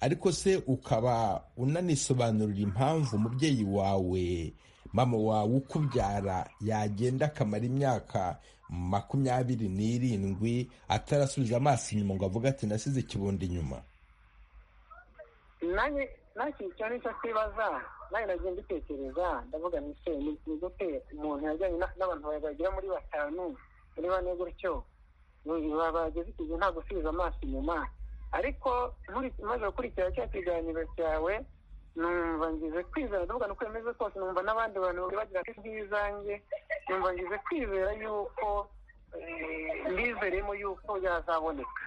ariko se ukaba unanisobanurira impamvu umubyeyi wawe mama wawe ukubyara yagenda akamara imyaka makumyabiri n'irindwi atarasubiza amaso inyuma ngo avuge ati nasize ikibundi inyuma nacyo icyo ni cyo kibaza nawe nagiye mbitekereza ndavuga nise ni gute umuntu yajyanye n'abantu bagera muri batanu muri bane gutyo bageze igihe nta gusubiza amaso inyuma ariko maze gukurikira cya kiganiro cyawe numva ngize kwizera ndavuga uko bimeze kose numva n'abandi bantu bagira ati nk'izanjye numva ngize kwizera yuko mbizeremo yuko yazaboneka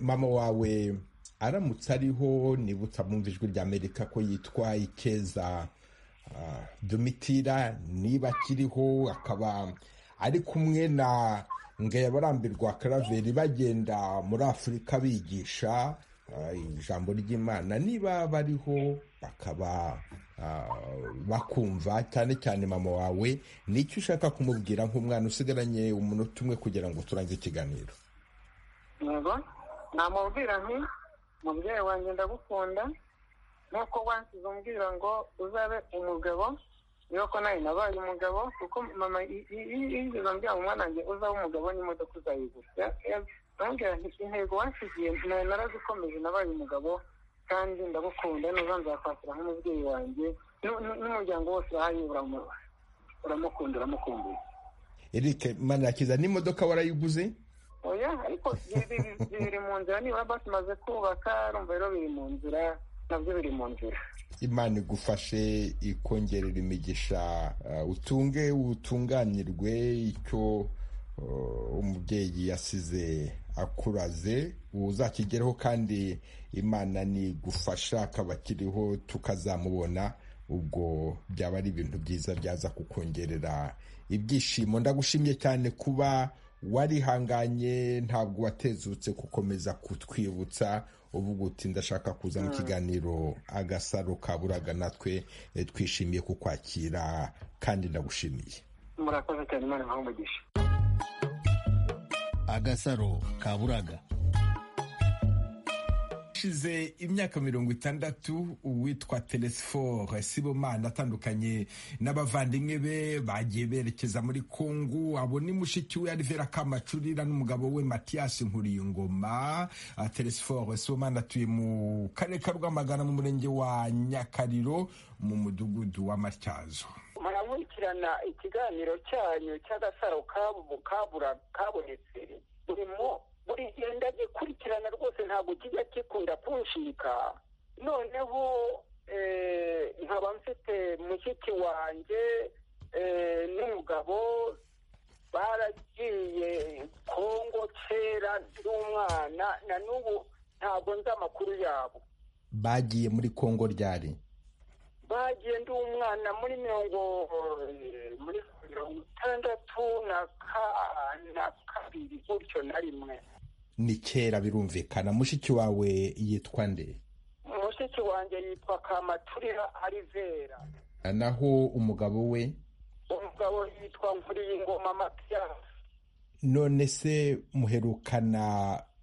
mama wawe aramutse ariho nibutsa bumva ijwi rya amerika ko yitwa ikeza domitira niba akiriho akaba ari kumwe na barambirwa karaveri bagenda muri afurika bigisha ijambo ry'imana niba bariho bakaba bakumva cyane cyane mama wawe nicyo ushaka kumubwira nk'umwana usigaranye umunota umwe kugira ngo turangize ikiganiro ngo namubwira nti mubyeyi wanjye ndagukunda nk'uko wansize umbwira ngo uzabe umugabo niba ko nawe nabaye umugabo kuko mama yigeze ambwira umwana wanjye uzaba umugabo n'imodoka uzayigura ndamubwira nti intego wansigiye nawe narazikomeje nabaye umugabo kandi ndagukunda nuza nzakwakira nk'umubyeyi wanjye n'umuryango wose urahari uramukunda uramukumbuye eric manakiza n'imodoka warayiguze oya ariko biri mu nzira nibura basi maze kubaka urumva rero biri mu nzira nabyo biri mu nzira imana igufashe ikongerera imigisha utunge utunganirwe icyo umubyeyi yasize akuraze uzakigereho kandi imana nigufasha akaba akiriho tukazamubona ubwo byaba ari ibintu byiza byaza kukongerera ibyishimo ndagushimye cyane kuba warihanganye ntabwo watezutse gukomeza kutwibutsa uvuga uti ndashaka kuza mu kiganiro agasaro ka buraga natwe twishimiye kukwakira kandi ndagushimiye murakoze cyane imana imuha umugisha agasaro ka buraga hashize imyaka mirongo itandatu uwitwa telesiforo sibomana atandukanye n'abavandimwe be bagiye berekeza muri kongo abo ni mushiki we arivera kamacurira n'umugabo we matiyasi nkuriyingoma telesiforo sibomana atuye mu karere ka rwamagana mu murenge wa nyakariro mu mudugudu wa matyazo murakurikirana ikiganiro cyanyu cy'agasaro kabonetse burimo buri gihe ndagikurikirana rwose ntabwo kijya gikunda kunshika noneho nkaba mfite mushiki wanjye n'umugabo baragiye kongo kera n'umwana na n'ubu ntabwo nzi amakuru yabo bagiye muri kongo ryari bagiye ndi umwana muri mirongo muri mirongo itandatu na kabiri gutyo na rimwe ni kera birumvikana mushiki wawe yitwa nde mushiki wanjye yitwa kamaturira arivera naho umugabo we umugabo yitwa nkuriyingoma matiyasi none se muherukana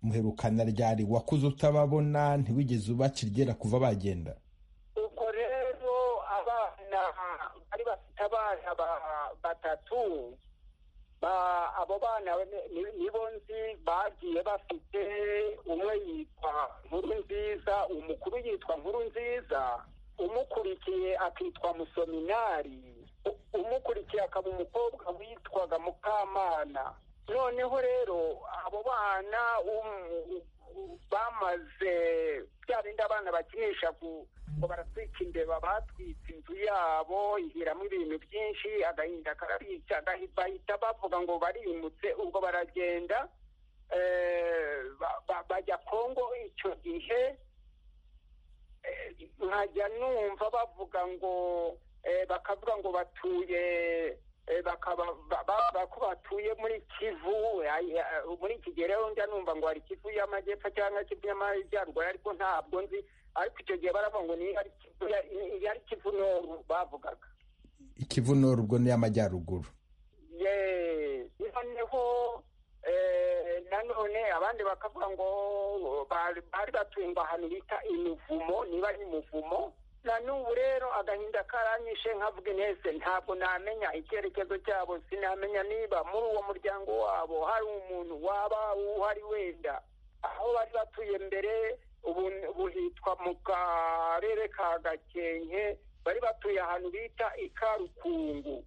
muherukana ryari wakuze utababona ntiwigeze ubakirgera kuva bagenda ubwo rero abana bari bafite abana batatu abo bana nibo nzi bagiye bafite umwe yitwa nkuru nziza umukuru yitwa nkuru nziza umukurikiye akitwa musominari umukurikiye akaba umukobwa witwaga mukamana noneho rero abo bana bamaze bya bindi abana bakinisha ngo baratwika imbeba batwitse inzu yabo ihiramo ibintu byinshi agahinda karabica bahita bavuga ngo barimutse ubwo baragenda bajya kongo icyo gihe nkajya numva bavuga ngo bakavuga ngo batuye bakaba ko batuye muri kivu muri iki gihe rero njya numva ngo hari kivu y'amajyepfo cyangwa kivu y'amajyaruguru ariko ntabwo nzi ariko icyo gihe baravuga ngo yari kivu noru bavugaga ikivu noru ubwo ni iy'amajyaruguru noneho nanone abandi bakavuga ngo bari batuye ahantu bita imivumo niba ari umuvumo na n'ubu rero agahinda karanyishe nkavuga inese ntabwo namenya icyerekezo cyabo sinamenya niba muri uwo muryango wabo hari umuntu waba uhari wenda aho bari batuye mbere ubu hitwa mu karere ka gakenke bari batuye ahantu bita ikarukungu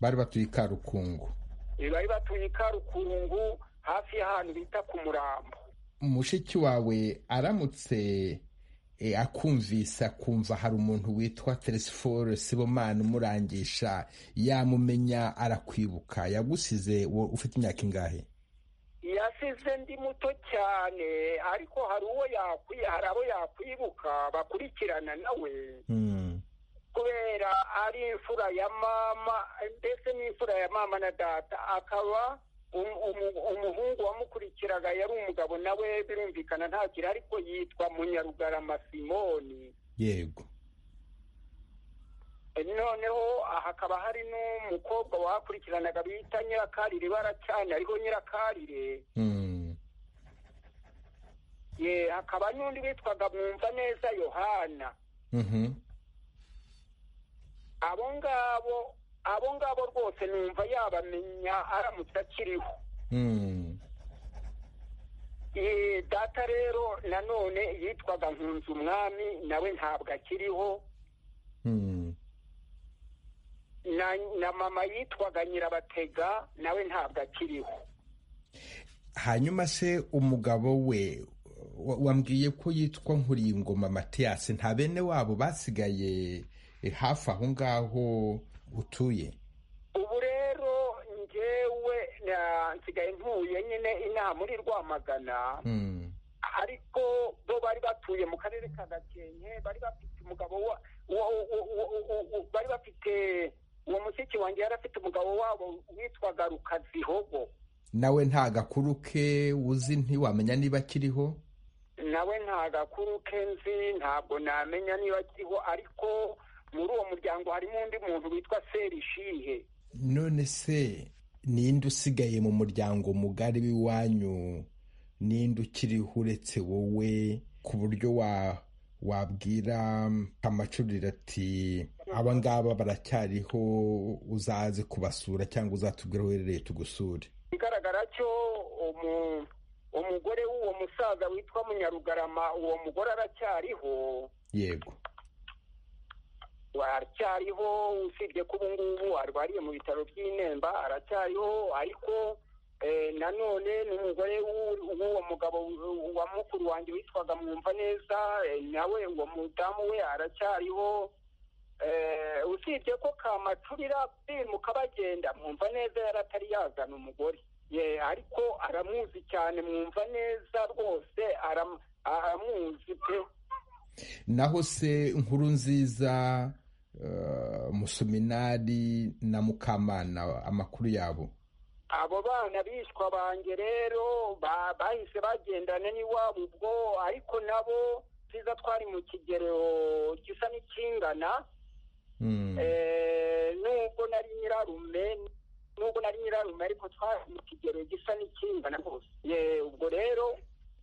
bari batuye ikarukungu bari batuye ikarukungu hafi y'ahantu bita ku murambo mushiki wawe aramutse akumvise akumva hari umuntu witwa telesiforo sibomana umurangisha yamumenya arakwibuka yagusize ufite imyaka ingahe yasize ndi muto cyane ariko hari uwo hari abo yakwibuka bakurikirana nawe kubera ari imfura ya mama ndetse n'imfura ya mama na data akaba umuhungu wamukurikiraga yari umugabo nawe birumvikana ntakiri ariko yitwa munyarugarama simoni yego noneho hakaba hari n'umukobwa wakurikiranaga bita nyirakarire baracyane ariko nyirakarire hakaba n'undi witwaga mwumva neza yohana abo ngabo abo ngabo rwose numva yabamenya aramutse akiriho data rero nanone yitwaga nkunze umwami nawe ntabwo akiriho na mama yitwaga nyirabatega nawe ntabwo akiriho hanyuma se umugabo we wa- wambwiye ko yitwa nkuringoma matiyasi nta bene wabo basigaye eh, hafi aho ngaho utuye ubu rero ngewe na- nsigaye ntuye nyine inaha muri rwamagana ariko bo bari batuye mu karere ka gakenke bari bafite umugabo wa wa- wa- wa- wa- wa- bari bafite uwo mushiki wanjye yari afite umugabo wabo witwaga rukazihogo nawe nta gakuru ke uzi ntiwamenya niba akiriho nawe nta gakuru ke nzi ntabwo namenya niba akiriho ariko muri uwo muryango harimo undi muntu witwa serishihe none se ninde usigaye mu muryango mugari w'iwanyu ninde ukiriho uretse wowe ku buryo wa wabwira amacurire ati aba ngaba baracyariho uzaze kubasura cyangwa uzatubwira aho uherereye tugusure igaragara cyo umu- umugore w'uwo musaza witwa munyarugarama uwo mugore aracyariho yego aracyariho usibye ko ubu ngubu arwariye mu bitaro by'inemba aracyariho ariko eh, nanone n'umugore w'u- w'uwo mugabo w- wa mukuru wanjye witwaga mwumva neza eh, nawe uwo mudamu we aracyariho Eh, usibye ko kamacurira bimuka bagenda mwumva neza yari atari yazana umugore ye ariko aramuzi cyane mwumva neza rwose aram- aramuzi pe naho se inkuru nziza eh, musuminari na mukamana amakuru yabo abo bana bishwa banjye rero ba- bahise bagendana n'iwabo ubwo ariko nabo nziza twari mu kigero gisa n'ikingana Eh, nubwo nari nyirarume nubwo nari nyirarume ariko twari mu kigero gisa n'ikingana rwose Ye, ubwo rero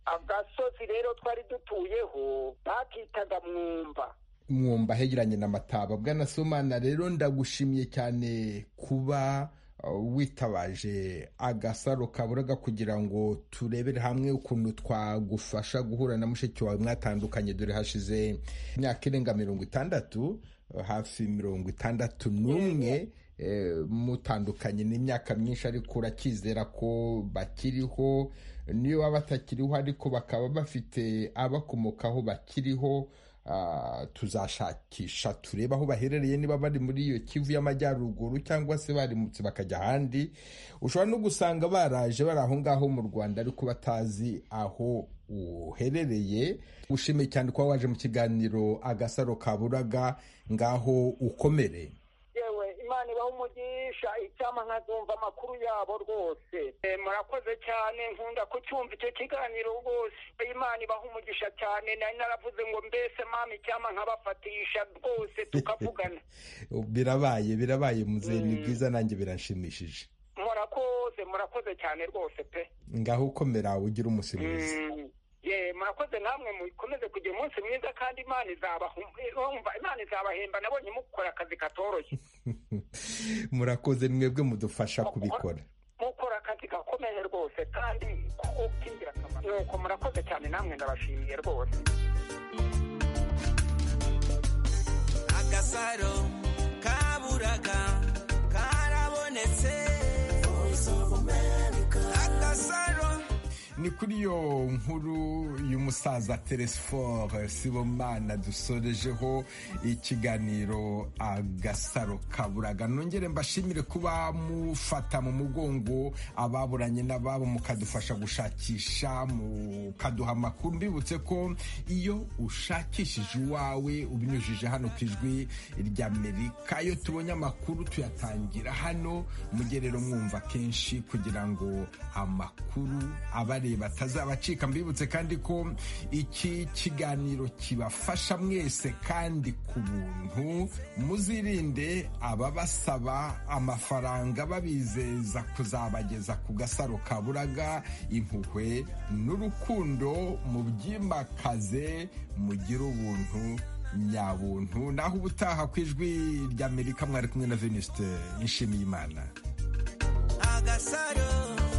agasozi rero twari dutuyeho bakitaga mwumba mwumva hegeranye na mataba bwana somana rero ndagushimiye cyane kuba uh, witabaje agasaro kaburaga kugira ngo turebere hamwe ukuntu twagufasha guhura na mushiki wawe mwatandukanye dore hashize imyaka irenga mirongo itandatu uh, hafi mirongo itandatu n'umwe eh, mutandukanye n'imyaka myinshi ariko urakizera ko bakiriho niyo baba batakiriho ariko bakaba bafite abakomokaho bakiriho Ah, tuzashakisha turebe aho baherereye niba bari muri iyo kivu y'amajyaruguru cyangwa se barimutse bakajya ahandi ushobora no gusanga baraje bari aho ngaho mu rwanda ariko batazi aho uherereye ushimiye cyane kuba waje mu kiganiro agasaro kaburaga ngaho ukomere yewe imana ibaha umugisha icyama nkazumva amakuru yabo rwose Eh, murakoze cyane nkunda kucyumva icyo kiganiro rwose imana ibaha umugisha cyane nari naravuze ngo mbese mama icyama nkabafatisha rwose tukavugana birabaye birabaye muzehe ni byiza nanjye biranshimishije murakoze murakoze cyane rwose pe ngaho ukomera ugire umunsi mwiza Mm. ye murakoze namwe mukomeze kugira umunsi mwiza kandi imana izabaha urumva imana izabahemba nabonye mukora akazi katoroshye murakoze mwebwe mudufasha kubikora mukora akazi gakomeye rwose kandi kuko k'ingirakamaro nuko murakoze cyane namwe ndabashimiye rwose agasaro kaburaga karabonetse agasaro ni kuri iyo nkuru y'umusaza teresiforo sibomana dusorejeho ikiganiro agasaro kaburaga nongere mbashimire kuba mufata mu mugongo ababuranye n'ababo mukadufasha gushakisha mukaduha amakuru mbibutse ko iyo ushakishije uwawe ubinyujije hano ku ijwi ry'amerika iyo tubonye amakuru tuyatangira hano mujye rero mwumva kenshi kugira ngo amakuru abare batazabacika mbibutse kandi ko iki kiganiro kibafasha mwese kandi ku buntu muzirinde ababasaba amafaranga babizeza kuzabageza ku gasaro kaburaga impuhwe n'urukundo mubyimakaze mugire ubuntu nyabuntu naho ubutaha ku ijwi ry'amerika mwari kumwe na venuste nshimiyimana agasaro